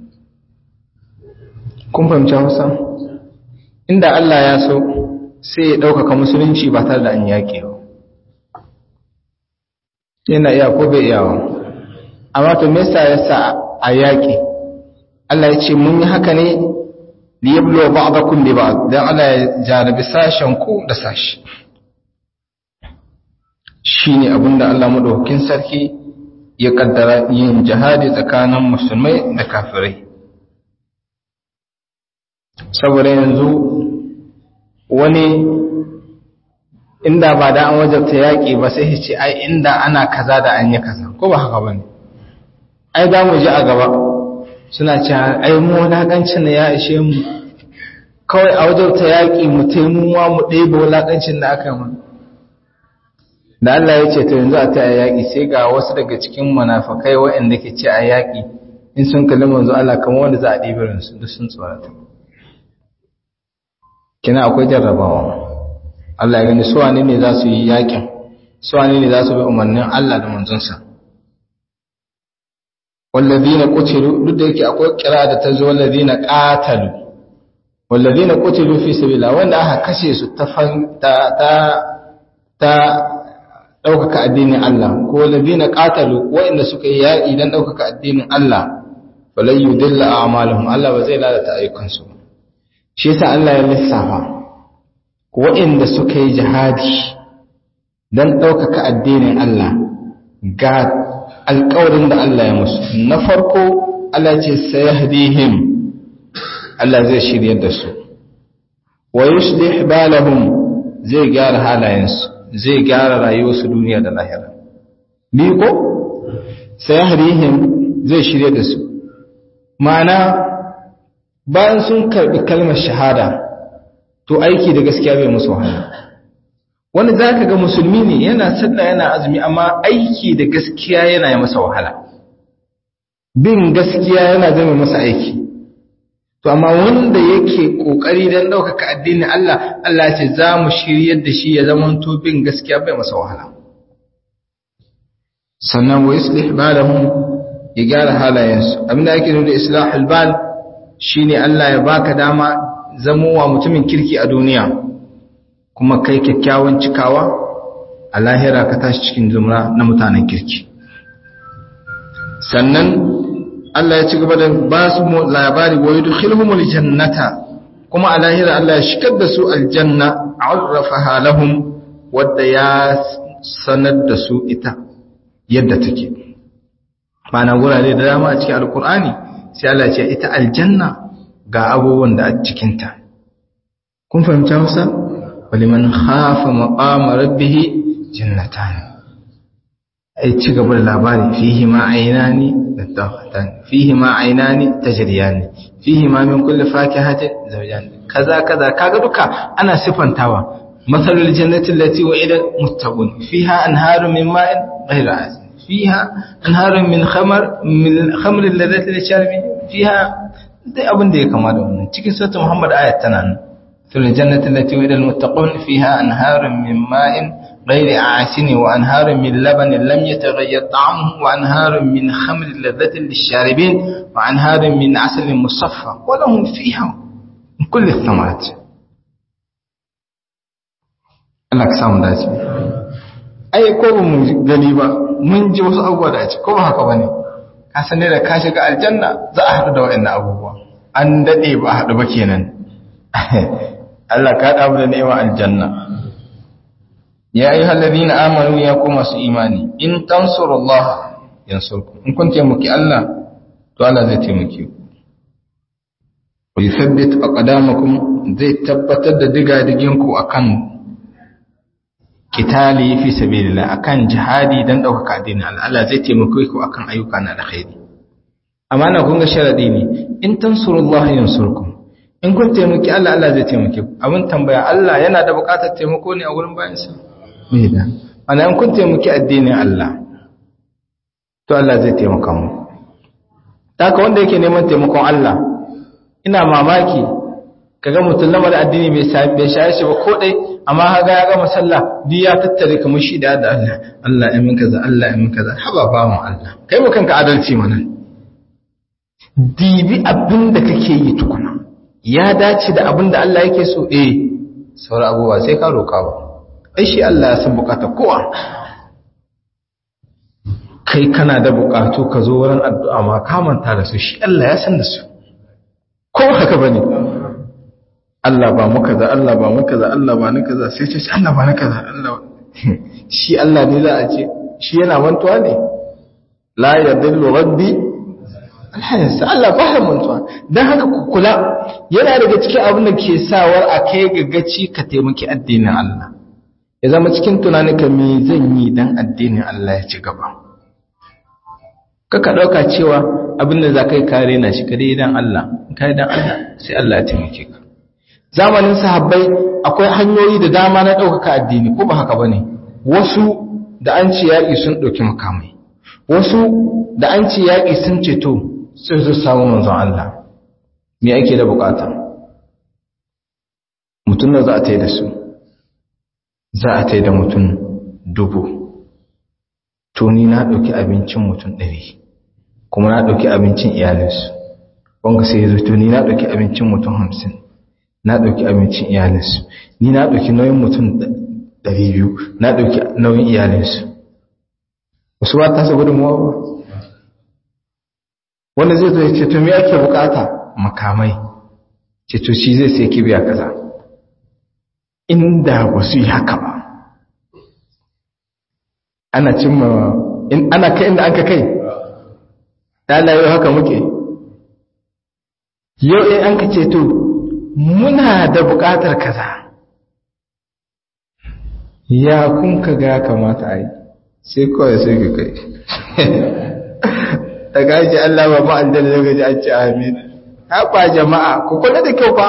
kun fahimci hausa inda Allah ya so sai ya ɗaukaka musulunci ba tare da an yaƙi ba yana iya ko bai iyawa amma to me yasa yasa a yaƙi Allah ya ce mun yi haka ne li yablu ba'dakum bi ba'd dan Allah ya jarabi sashen ku da sashi shine abinda Allah madaukakin sarki ya kaddara yin jihadi tsakanin musulmai da kafirai saboda yanzu wani inda ba da an wajabta yaƙi ba sai ce ai inda ana kaza da an yi kaza ko ba haka bane ai za mu ji a gaba suna cewa ai mu wulaƙancin da ya ishe mu kawai a wajabta yaƙi mu taimuwa mu ɗebe wulaƙancin da aka mana da Allah ya ce to yanzu a ta yaƙi sai ga wasu daga cikin munafakai waɗanda ke ce a yaƙi in sun kalli manzo Allah kamar wanda za a ɗebe ransu duk sun tsorata kina akwai jarrabawa Allah ya gani suwane ne za su yi yakin suwane ne za su bi umarnin Allah da manzonsa wallazina qutilu duk da yake akwai kira da ta zo wallazina qatalu wallazina qutilu fi sabila wanda aka kashe su ta ta ta ta daukaka addinin Allah ko wallazina qatalu wanda suka yi yaki dan daukaka addinin Allah falan yudilla a'maluhum Allah ba zai lalata ayyukansu shi yasa Allah ya lissafa waɗanda suka yi jihadi don ɗaukaka addinin Allah ga alƙawarin da Allah ya musu na farko Allah ce sayahdihim Allah zai shirye da su wa yuslih balahum zai gyara halayensu zai gyara rayuwarsu duniya da lahira bi ko sayahdihim zai shirye da su ma'ana bayan sun karbi kalmar shahada to aiki da gaskiya bai musu wahala wani za ka ga musulmi ne yana sallah yana azumi amma aiki da gaskiya yana yi masa wahala bin gaskiya yana zama masa aiki to amma wanda yake kokari don ɗaukaka addinin Allah Allah ce za mu shiryar da shi ya zama to bin gaskiya bai masa wahala sannan wa yuslih balahum ya gyara halayensu abinda ake nuna da islahul bal shine Allah ya baka dama zamowa mutumin kirki a duniya kuma kai kyakkyawan cikawa a lahira ka tashi cikin zumra na mutanen kirki sannan Allah ya ci gaba da ba su labari wa yudkhiluhumul jannata kuma a lahira Allah ya shigar da su aljanna arrafaha lahum wadda ya sanar da su ita yadda take ma'ana wurare da dama a cikin alkur'ani sai Allah ya ce ita aljanna ga abubuwan da a cikinta kun fahimci hausa waliman khafa maqama rabbih jannatan ai ci gaba da labari fihi ma aynani tattaqatan fihi ma aynani tajriyani fihi ma min kulli fakihatin zawjan kaza kaza kaga duka ana sifantawa masalul jannati allati wa'ida muttaqun fiha anharun min ma'in ghayra asin fiha anharun min khamar min khamr alladhati lisharibin fiha dai abin da ya kama da wannan cikin sura Muhammad ayat tana nan fil jannati allati wa'ida almuttaqun fiha anharun min ma'in ghayri asin wa anharun min labanin lam yataghayyar ta'amuhu wa anharun min khamrin ladhatin lisharibin wa anharun min asalin musaffa wa lahum fiha min kulli thamarat Allah ka samu dace ai ko ba mu gani ba mun ji wasu abubuwa da a ci ko ba haka bane ka san da ka shiga aljanna za a haɗu da waɗannan abubuwa an daɗe ba a haɗu ba kenan Allah ka haɗa da ni'ima aljanna ya yi hallabi na amanu ya ku masu imani in tansuru Allah yansurku in kun taimaki Allah to Allah zai taimake ku wa yuthabbit aqdamakum zai tabbatar da digadigin ku akan kitali fi sabilillah akan jihadi dan ɗaukaka addinin Allah Allah zai taimake ku akan ayyuka na alkhairi amma na kun ga sharadi ne in tansurullaha yansurkum in kun taimaki Allah Allah zai taimake ku abin tambaya Allah yana da buƙatar taimako ne a wurin bayansa bai da ana in kun taimaki addinin Allah to Allah zai taimaka mu haka wanda yake neman taimakon Allah ina mamaki kaga mutum lamar addini bai bai shaye shi ba ko dai amma kaga ya gama sallah duk ya tattare kamar shi da Allah Allah ya min kaza Allah ya min kaza haba ba mu Allah kai mu kanka adalci mana dibi abin da kake yi tukuna ya dace da abin da Allah yake so eh sauran abubuwa sai ka roka ba ai shi Allah ya san bukata kowa kai kana da bukatu ka zo wurin addu'a ma ka manta da su shi Allah ya san da su ko haka bane Allah ba mu kaza Allah ba mu kaza Allah ba ni kaza sai ce Allah ba ni kaza Allah shi Allah ne za a ce shi yana mantuwa ne la yadillu rabbi alhamdulillah Allah ba ya mantuwa dan haka ku kula yana daga cikin abin da ke sawar a kai gaggaci ka taimaki addinin Allah ya zama cikin tunaninka me zan yi dan addinin Allah ya ci gaba kaka ɗauka cewa abin da za ka yi kare na shi kare idan Allah kare idan Allah sai Allah ya taimake ka zamanin sahabbai akwai hanyoyi da dama na ɗaukaka addini ko ba haka bane wasu da an ci yaƙi sun ɗauki makamai wasu da an ci yaƙi sun ceto sai su samu manzon Allah me ake da bukata mutum da za a ta yi da su za a ta yi da mutum dubu to ni na ɗauki abincin mutum ɗari kuma na ɗauki abincin iyalinsu wanga sai ya to ni na ɗauki abincin mutum hamsin na ɗauki abincin iyalinsu ni na ɗauki nauyin mutum ɗari biyu na ɗauki nauyin iyalinsu wasu ba ta saboda mawa ba wanda zai zo ya ce to me ake bukata makamai ce to shi zai sai kibiya kaza inda ba su yi haka ba ana cimma in ana kai inda aka kai dala yau haka muke yau in an ka ce to muna da buƙatar kaza ya kun ka ga kamata a yi sai kawai sai ka kai daga ake Allah ba ma an daga ji an ce amin haɓa jama'a ku kula da kyau fa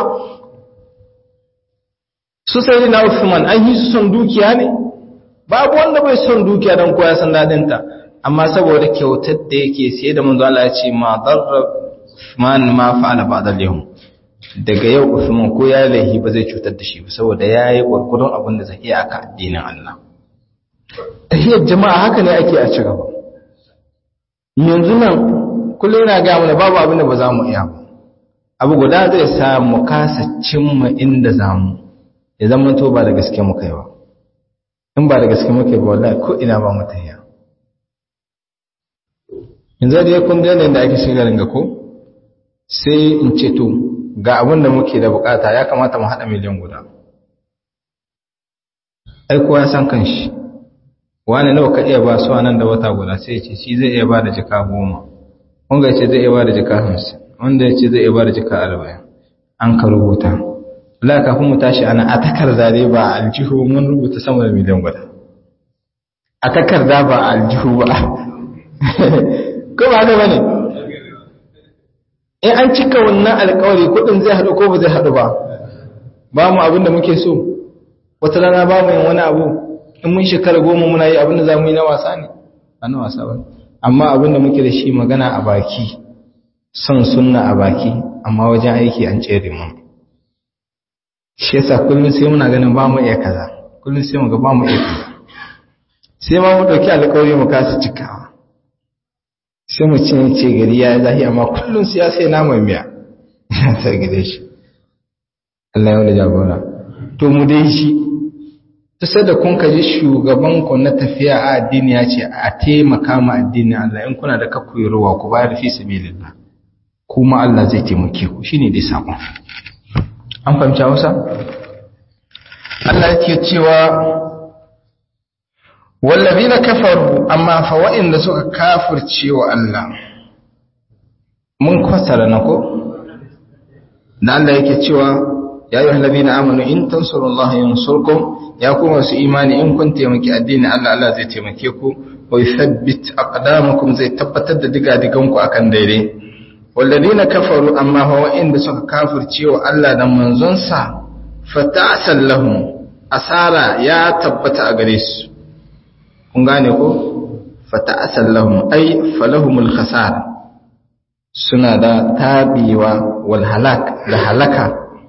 su sai na Uthman an yi su son dukiya ne babu wanda bai son dukiya don koya san dadinta amma saboda kyautar da yake sai da manzo Allah ya ce ma darra Uthman ma fa'ala ba'da al-yawm daga yau Uthman ko ya lahi ba zai cutar da shi ba saboda yayi gurgurun abin da zai iya aka addinin Allah tahiyar jama'a haka ne ake a ci gaba yanzu nan kullum yana ga mana babu abin da ba za mu iya ba abu guda zai sa mu kasa cimma inda zamu ya zama to ba da gaske mu kai ba in ba da gaske muke ba wallahi ko ina ba mu tahiya yanzu da kun ga da ake shiga ringa ko sai in ce to ga abin da muke da bukata ya kamata mu hada miliyan guda ai kowa ya san kanshi wani nawa ka iya ba su nan da wata guda sai ce shi zai iya ba da jika goma wanda ya ce zai iya ba da jika hamsin wanda ya ce zai iya ba da jika arba'in an ka rubuta Allah kafin mu tashi ana a takarda dai ba a aljihu mun rubuta sama da miliyan guda a takarda ba a aljihu ba ko ba haka bane in an cika wannan alƙawari kudin zai haɗu ko ba zai haɗu ba ba mu abin da muke so wata rana ba mu yin wani abu in mun shekara goma muna yi abin da za mu yi na wasa ne ba na wasa ba amma abin da muke da shi magana a baki son sunna a baki amma wajen aiki an tsere mu shi yasa kullum sai muna ganin ba mu iya kaza kullum sai mu ga ba mu iya kaza sai ma mu dauki alƙawari mu kasa cikawa sai mu cin ce gari ya zahi amma kullum sai ya sai naman miya sai gide shi Allah ya wani jagora to mu dai shi ta sai da kun kaji shugaban ku na tafiya a addini ya ce a taimaka ma addini Allah in kuna da kakkuyarwa ku bayar fi sabilillah kuma Allah zai taimake ku shine dai sakon an fahimci hausa Allah yake cewa wallazina kafaru amma fa wa'inda suka kafirce wa Allah mun fasara na ko da Allah yake cewa ya ayyuhal ladina amanu in tansurullaha yansurkum ya kuma su imani in kun taimaki addini Allah Allah zai taimake ku wa yuthabbit aqdamakum zai tabbatar da diga-diganku akan daidai walladina kafaru amma fa wa'inda suka kafirce wa Allah da manzonsa fata'sal lahum asara ya tabbata a gare su kun gane ko fata'asal lahum ay falahumul khasara suna da tabiwa wal halak da halaka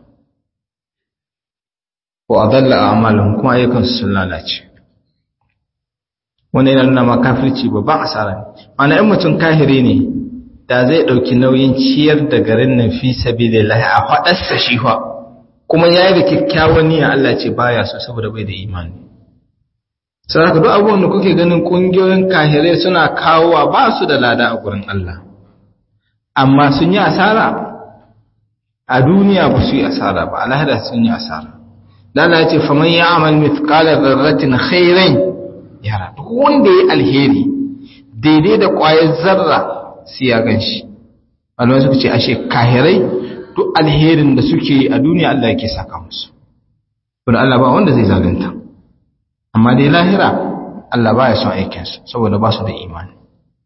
wa adalla a'malahum kuma ayyukan su sun lalace wannan yana nuna ma kafirci babban asara ne ana in mutum kahiri ne da zai ɗauki nauyin ciyar da garin nan fi sabilillahi a faɗarsa shi fa kuma ya yi da kyakkyawan niyya Allah ce baya so saboda bai da imani sai haka duk abubuwan da kuke ganin ƙungiyoyin kahirai suna kawowa ba su da lada a gurin Allah amma sun yi asara a duniya ba su yi asara ba alhada sun yi asara Allah ya ce faman ya amal mithqala dharratin khairan yara duk wanda ya alheri daidai da ƙwayar zarra sai ya gan shi alwai suka ce ashe kahirai duk alherin da suke a duniya Allah yake saka musu wanda Allah ba wanda zai zalunta amma dai lahira Allah ba ya son aikinsu saboda ba su da imani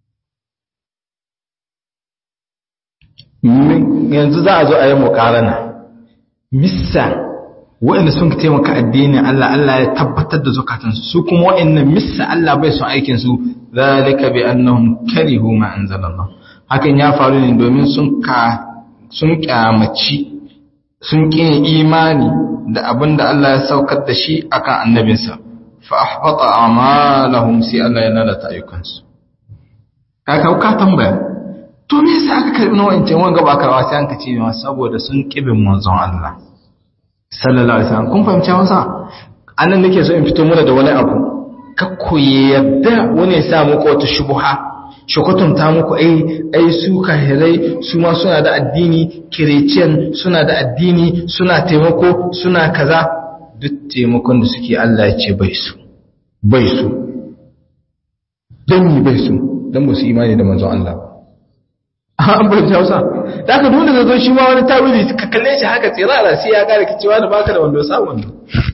yanzu za a zo a yi mukarana missa waɗanda sun taimaka addinin Allah Allah ya tabbatar da zukatansu su kuma waɗannan missa Allah bai son aikinsu zalika bi annahum karihu ma anzalallah hakan ya faru ne domin sun ka sun kyamaci sun ƙin imani da abin da Allah ya saukar da shi akan annabinsa fa ahbata a'malahum sai Allah ya lalata ayyukansu kaka ka tambaya to me yasa aka karbi nawa wancan wanga ba karwa sai an ka ce ma saboda sun kibin manzon Allah sallallahu alaihi wasallam kun fahimci Hausa annan nake so in fito muna da wani abu kakku yadda wani ya sa muku wata shubuha shukutun ta muku ai ai su kahirai su ma suna da addini kireciyan suna da addini suna taimako suna kaza duk taimakon da suke Allah ya ce bai su bai su don yi bai su don ba su imani da manzon Allah ba an bai hausa da aka dole da zo shi ma wani tawili ka kalle shi haka tsirara sai ya gane cewa da baka da wando sa wando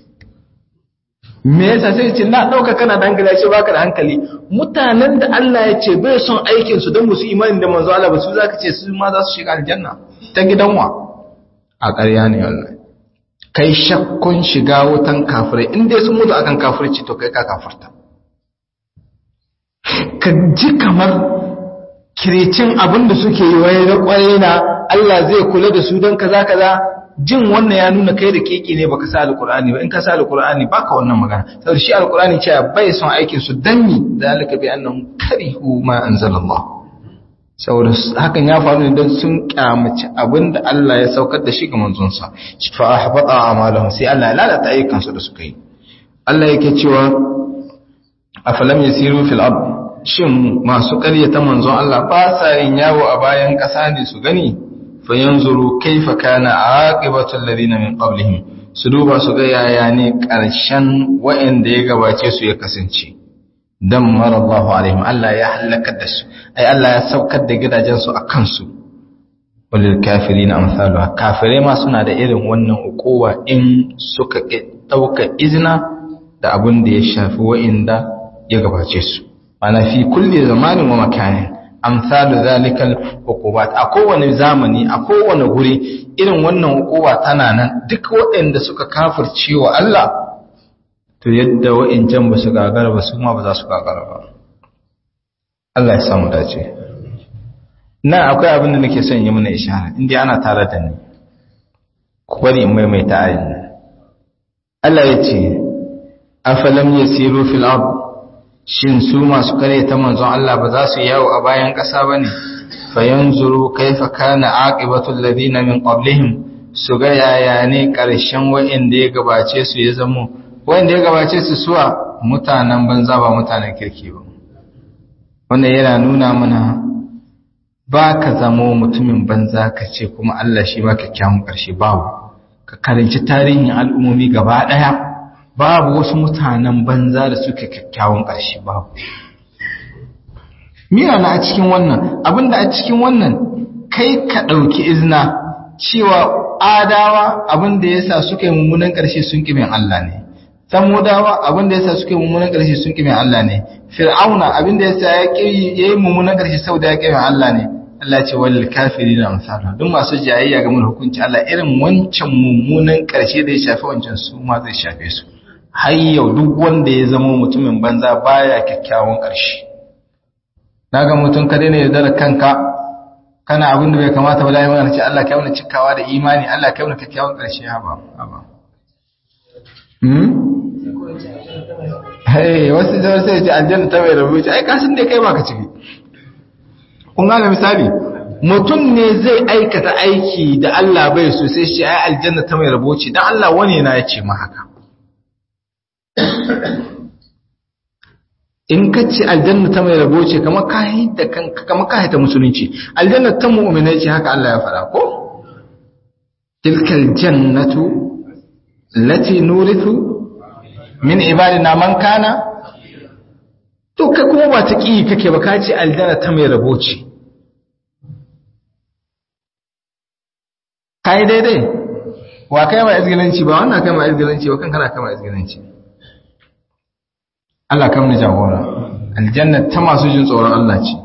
me yasa sai ce na dauka kana da hankali ce baka da hankali mutanen da Allah ya ce bai son aikin su don musu imani da manzo Allah ba su zaka ce su ma za su shiga aljanna ta gidanwa a ƙarya ne wallahi kai shakkun shiga wutan kafirai in dai sun mutu akan kafirci to kai ka kafirta ka ji kamar kirecin abin da suke yi wai na kwarai na Allah zai kula da su don kaza kaza jin wannan ya nuna kai da keke ne baka sa alqur'ani ba in ka sa alqur'ani baka wannan magana saboda shi alqur'ani cewa bai son aikin su danni zalika bi annahum karihu ma anzalallah saboda hakan ya faru ne don sun kyamaci abinda Allah ya saukar da shi ga manzon sa fa ahbata a'malahum sai Allah ya lalata ayyukan su da suka yi Allah yake cewa afalam yasiru fil ard shin masu ƙaryata manzon Allah ba sa yin yawo a bayan ƙasa ne su gani fayanzuru kaifa kana aqibatu alladhina min qablihim su duba su ga yaya ne ƙarshen wa'anda ya gabace su ya kasance dammara Allahu alaihim Allah ya halaka da su ai Allah ya saukar da gidajen su akan su walil kafirin amsaluha kafirai ma suna da irin wannan ukuwa in suka dauka izina da abin da ya shafi wa'inda ya gabace su ana fi kulli zamanin wa makanin amsalu zalikal hukubat a kowane zamani a kowane guri irin wannan hukuma tana nan duk waɗanda suka kafirce wa Allah to yadda wa'incan ba su gagara ba su ma ba za su gagara ba Allah ya samu dace na akwai abin da nake son yi mana ishara inda ana tare da ni ku bari in maimaita ayin Allah ya ce afalam yasiru fil ard shin su masu kare ta manzon Allah ba za su yawo a bayan ƙasa ba ne fayanzuru kaifa kana aqibatul ladina min qablihim su ga yaya ne ƙarshen wa'inda ya gabace su ya zamo wa'inda ya gabace su suwa mutanen banza ba mutanen kirki ba wannan yana nuna mana ba ka zamo mutumin banza ka ce kuma Allah shi ba kyakkyawan ƙarshe babu ka karanci tarihin al'ummomi gaba ɗaya babu wasu mutanen banza da suke kyakkyawan ƙarshe babu mira na a cikin wannan abinda a cikin wannan kai ka ɗauki izina cewa adawa abinda ya sa suka yi mummunan ƙarshe sun ƙimin Allah ne samudawa abinda ya sa suka yi mummunan ƙarshe sun ƙimin Allah ne fir'auna abinda ya sa ya yi mummunan ƙarshe sau da ya ƙimin Allah ne Allah ce wal kafiri na amsala duk masu jayayya game da hukunci Allah irin wancan mummunan ƙarshe da ya shafi wancan su ma zai shafe su har yau duk wanda ya zama mutumin banza baya kyakkyawan ƙarshe daga mutum ka daina yaudara kanka kana abin da bai kamata ba da yawan ce Allah kai wani cikawa da imani Allah kai wani kyakkyawan ƙarshe ha ba ba hmm hey wasu da sai ce aljanna ta mai rabu ce ai kasin dai kai ba ka ciki kun ga misali mutum ne zai aikata aiki da Allah bai so sai shi ai aljanna ta mai rabo ce dan Allah wani na ya ce ma haka in ka ce aljanna ta mai rabo ce kamar ka da kanka kamar ka ta musulunci aljanna ta mu'minai ce haka Allah ya faɗa ko tilkal jannatu lati nurithu min ibadina man kana to kai kuma ba ta ki kake ba ka ce aljanna ta mai rabo ce kai daidai wa kai ma izgilanci ba wannan kai ma izgilanci ba kan kana kai ma izgilanci Allah kam ni jagora aljanna ta masu jin tsoron Allah ce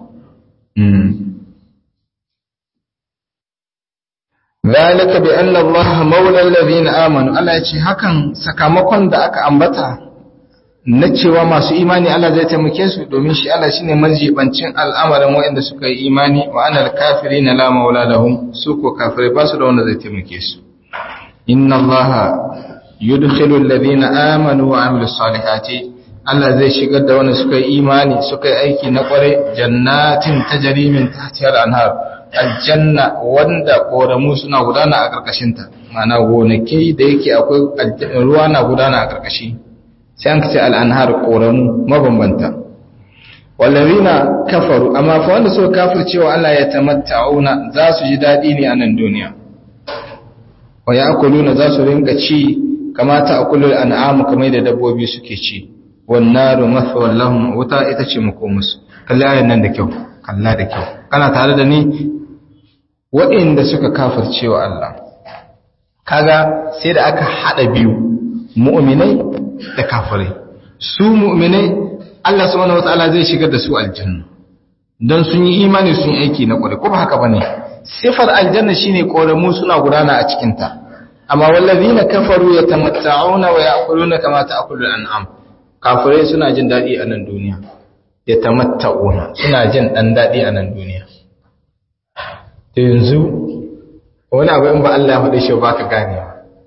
zalika bi anna Allah maula alladhina amanu Allah ya ce hakan sakamakon da aka ambata na cewa masu imani Allah zai taimake su domin shi Allah shine marjibancin al'amarin waɗanda suka yi imani wa anal kafirina la maula lahum su ko kafirai ba su da wanda zai taimake su inna Allah yudkhilu alladhina amanu wa amilus salihati Allah zai shigar da wanda suka yi imani suka yi aiki na kware jannatin tajri min tahtihal anhar aljanna wanda koramu suna gudana a karkashin ta ma'ana gonaki da yake akwai ruwa na gudana a karkashi sai an kace al-anhar koramu mabambanta wallazina kafaru amma fa wanda suka kafircewa Allah ya tamatta'una za su ji dadi ne a nan duniya wa ya'kuluna za su rinka ci kamata akulul an'amu kamar da dabbobi suke ci wannaru mathwal lahum wuta ita ce makomusu kalla ayan nan da kyau kalla da kyau kana tare da ni waɗanda suka kafirce wa Allah kaga sai da aka hada biyu mu'minai da kafirai su mu'minai Allah subhanahu wataala zai shigar da su aljanna dan sun yi imani sun yi aiki na kware ko ba haka bane sifar aljanna shine koramu suna gudana a cikin ta amma wallazina kafaru yatamatta'una wa ya'kuluna kama ta'kulu al-an'am kafirai suna jin daɗi a nan duniya ya tamatta'una suna jin ɗan daɗi a nan duniya da yanzu wani abu in ba Allah ya faɗi shi ba ka gane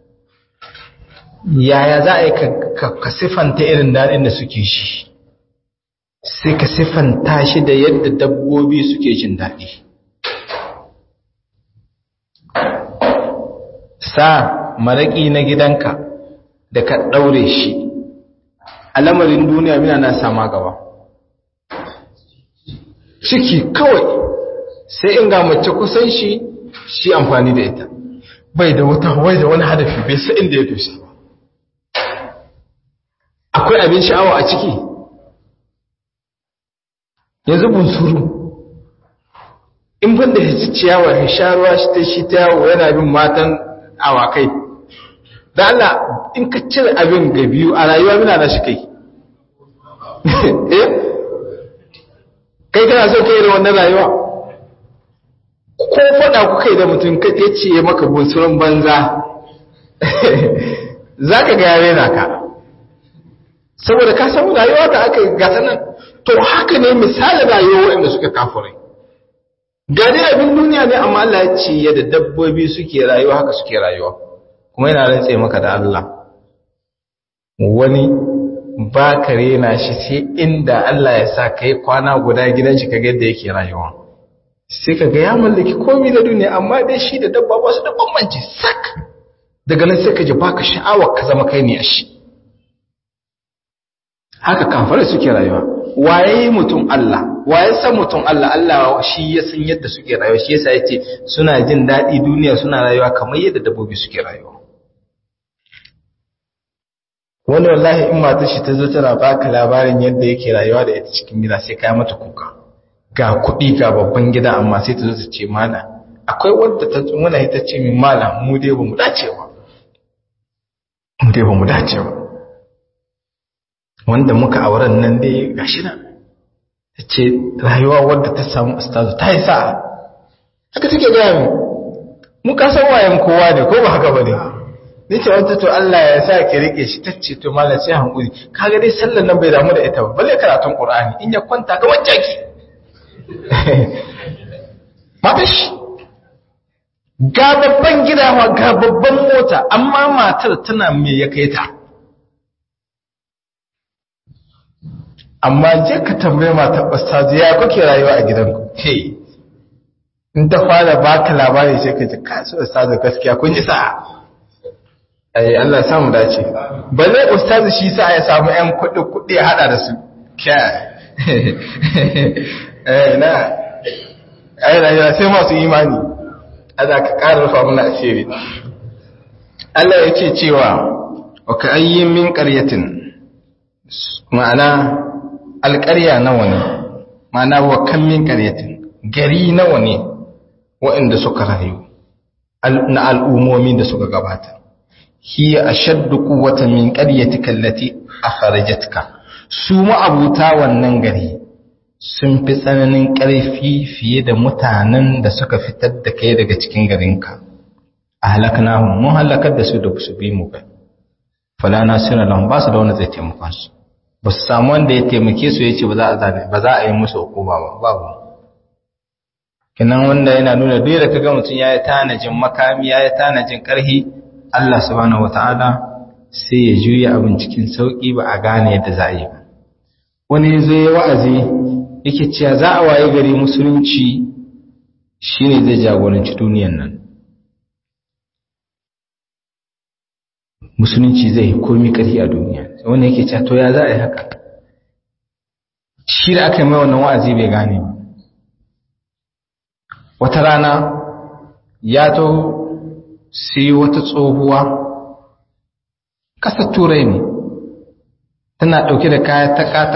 yaya za a yi ka siffanta irin daɗin da suke shi sai ka siffanta shi da yadda dabbobi suke jin daɗi sa maraƙi na gidanka da ka ɗaure shi a lamarin duniya mina na sama gaba ciki kawai sai in ga mace kusan shi shi amfani da ita bai da wata wai da wani hadafi bai sa inda ya dosa ba akwai abin sha'awa a ciki yanzu bunsuru in ban da ya ciyawa ya sha ruwa shi ta shi ta yawo yana bin matan awakai da Allah in ka cire abin ga biyu a rayuwa muna na shi kai eh kai kana so kai da wannan rayuwa ko faɗa ku kai da mutum ka ce ya maka bunsurin banza za ka ga yare na ka saboda ka samu rayuwa da aka gata nan to haka ne misalin rayuwa waɗanda suka kafurai gani abin duniya ne amma Allah ya ce yadda dabbobi suke rayuwa haka suke rayuwa kuma yana rantse maka da Allah wani ba ka rena shi sai inda Allah ya sa ka yi kwana guda gidan shi kaga yadda yake rayuwa sai ka ga ya mallaki komai da duniya amma dai shi da dabba ba su da bambanci sak daga nan sai ka ji baka sha'awa ka zama kai ne a shi haka kafare suke rayuwa waye mutum Allah waye san mutum Allah Allah shi ya san yadda suke rayuwa shi yasa yace suna jin daɗi duniya suna rayuwa kamar yadda dabbobi suke rayuwa wani wallahi in matar shi ta zo tana baka labarin yadda yake rayuwa da ita cikin gida sai kai mata kuka ga kuɗi ga babban gida amma sai ta zo ta ce mana akwai wadda ta muna ita ce min mala mu dai ba mu dace ba mu dai ba mu dace ba wanda muka auren nan dai gashi nan ta ce rayuwa wadda ta samu ustazu ta yi sa'a haka take gaya mu mu kasan wayan kowa ne ko ba haka ba ne nace wata to Allah ya sa ki rike shi tace to mallan sai hankuri kaga dai sallar nan bai damu da ita ba balle karatun Qur'ani in ya kwanta ga wacce ki matashi ga babban gidawa ga babban mota amma matar tana me ya kai ta amma je ka tambaye matar ustazi ya kuke rayuwa a gidanku hey in ta fara baka labari sai ka ji kasu ustazi gaskiya kun ji sa'a ai Allah samu dace balle ustazi shi sa ya samu ƴan kuɗi kuɗi ya hada da su kai eh na ai rayuwa sai masu imani Allah ka ƙara rufa mana asiri Allah yake cewa wa ka ayyin min qaryatin ma'ana alƙarya nawa ne ma'ana wa kan min qaryatin gari nawa ne waɗanda suka rayu na al'ummomi da suka gabata hiya ashaddu quwwatan min qaryatika allati akhrajatka su ma'abuta wannan gari sun fi tsananin ƙarfi fiye da mutanen da suka fitar da kai daga cikin garinka a halaknahum mun halakar da su da su bi mu ba fala nasira lahum ba su da wanda zai taimaka su ba su samu wanda ya taimake su yace ba za a zabe ba za a yi musu hukuma ba babu kinan wanda yana nuna duk da kaga mutum yayi tanajin makami yayi tanajin ƙarfi Allah subhanahu wataala sai ya juya abin cikin sauki ba a gane yadda za a yi ba wani zai wa'azi yake cewa za a waye gari musulunci shine zai jagoranci duniyan nan musulunci zai yi komi ƙarfi a duniya wanda yake cewa to ya za a yi haka shi da aka yi mai wannan wa'azi bai gane ba wata rana ya to sai wata tsohuwa ƙasar turai ne tana ɗauke da kaya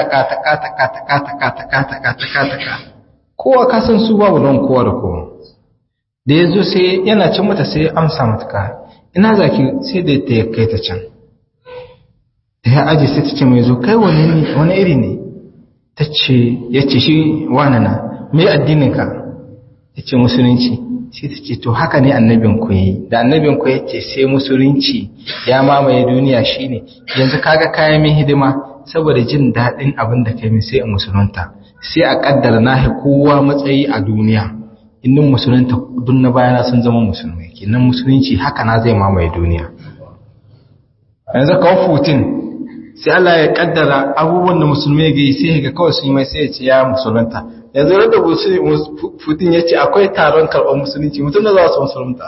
taka-taka-taka-taka-taka-taka-taka kowa kasan su babu don kowa da kowa da ya zo sai yana cin mata sai amsa mata kaya ina zaki sai da ta kai ta can da ya aji sai ta ce mai zo kai wani iri ne ta ce ya ce shi wani na mai addininka ya ce musulunci sai ta ce to haka ne annabin ku yi da annabin ku yace sai musulunci ya mamaye duniya shine yanzu kaga kayan min hidima saboda jin daɗin abin da kai min sai in musulunta sai a kaddara na kowa matsayi a duniya innin musulunta duk na bayana sun zama musulmai kenan musulunci haka na zai mamaye duniya yanzu kawo futin sai Allah ya kaddara abubuwan da musulmai ga yi sai ga kawai sun yi mai sai ya ce ya musulunta yanzu da putin ya ce akwai taron karɓar musulunci mutum da za su musulunta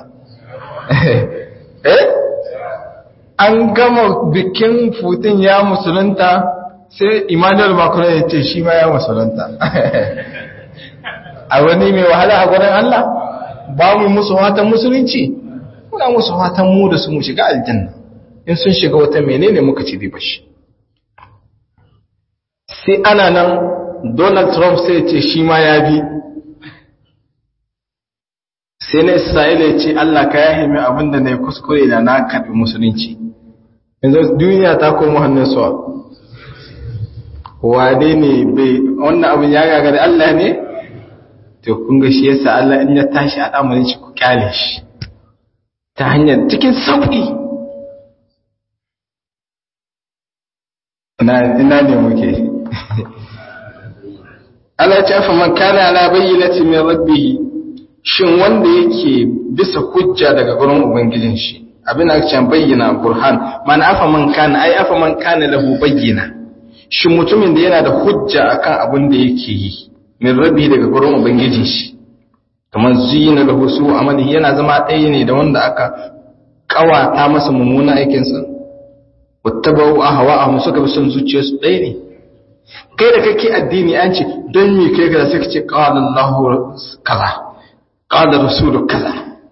eh an gama bikin putin ya musulunta sai emmanuel macron ya ce shi ma ya musulunta a wani mai wahala a gurin allah ba mu musu watan musulunci muna musu watan mu da su mu shiga aljanna in sun shiga wata menene muka ci riba shi sai ana nan Donald Trump sai ce shi ma ya bi sai na Isra'ila ya ce Allah ka yahe mai abinda na yi kuskure da na karɓi musulunci yanzu duniya ta koma hannun suwa wane ne bai wannan abin ya gagari Allah ne to kun ga shi yasa Allah in ya tashi al'amarin shi ku kyale shi ta hanyar cikin sauƙi ina ne muke Allah ce fa man kana ala bayyinati min rabbih shin wanda yake bisa hujja daga gurin ubangijin shi abin da can bayyana burhan man afa man kana ai afa man kana lahu bayyina shin mutumin da yana da hujja akan abin da yake yi min rabbi daga gurin ubangijin shi kamar zuyina lahu su amali yana zama ɗaya ne da wanda aka kawata masa mummuna aikinsa wattabau ahwa'ahum suka bi son zuciyarsu ɗaya ne kai da kake addini an ce don me kai ga sai kace qala Allahu kaza qala rasulu kaza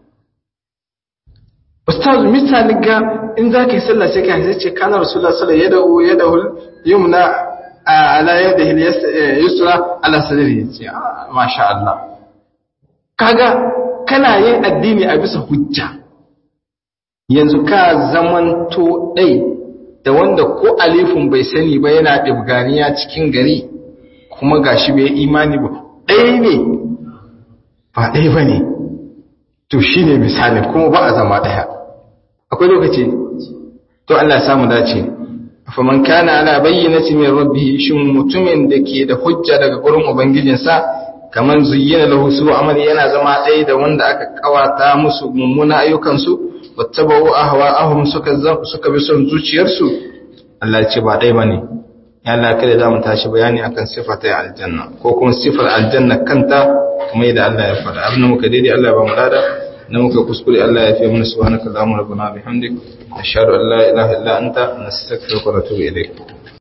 ustaz misali ga in zaka yi sallah sai kai sai ce kana rasulullah sallallahu alaihi wasallam yadahu yadahu yumna ala yadihi yusra ala sadri ce masha Allah kaga kana yin addini a bisa hujja yanzu ka zamanto dai da wanda ko alifin bai sani ba yana ɗibganiya cikin gari kuma gashi bai imani ba ɗaya ne ba ɗaya ba ne to shi ne misali kuma ba a zama ɗaya akwai lokaci to Allah samu dace faman kana ala bayyinati min rabbihi shin mutumin da ke da hujja daga gurin ubangijinsa kaman zuyyina lahu su amali yana zama ɗaya da wanda aka kawata musu mummuna ayyukansu wattaba'u ahwa'ahum suka suka bi son zuciyarsu Allah ya ce ba ɗaya bane ya Allah kada za mu tashi bayani akan sifatai aljanna ko kuma sifar aljanna kanta kuma yadda Allah ya faɗa abin da muka daidai Allah ya ba mu lada na muka kuskure Allah ya fi mana subhanaka allahumma rabbana bihamdik ashhadu an la ilaha illa anta nastaghfiruka wa natubu ilayk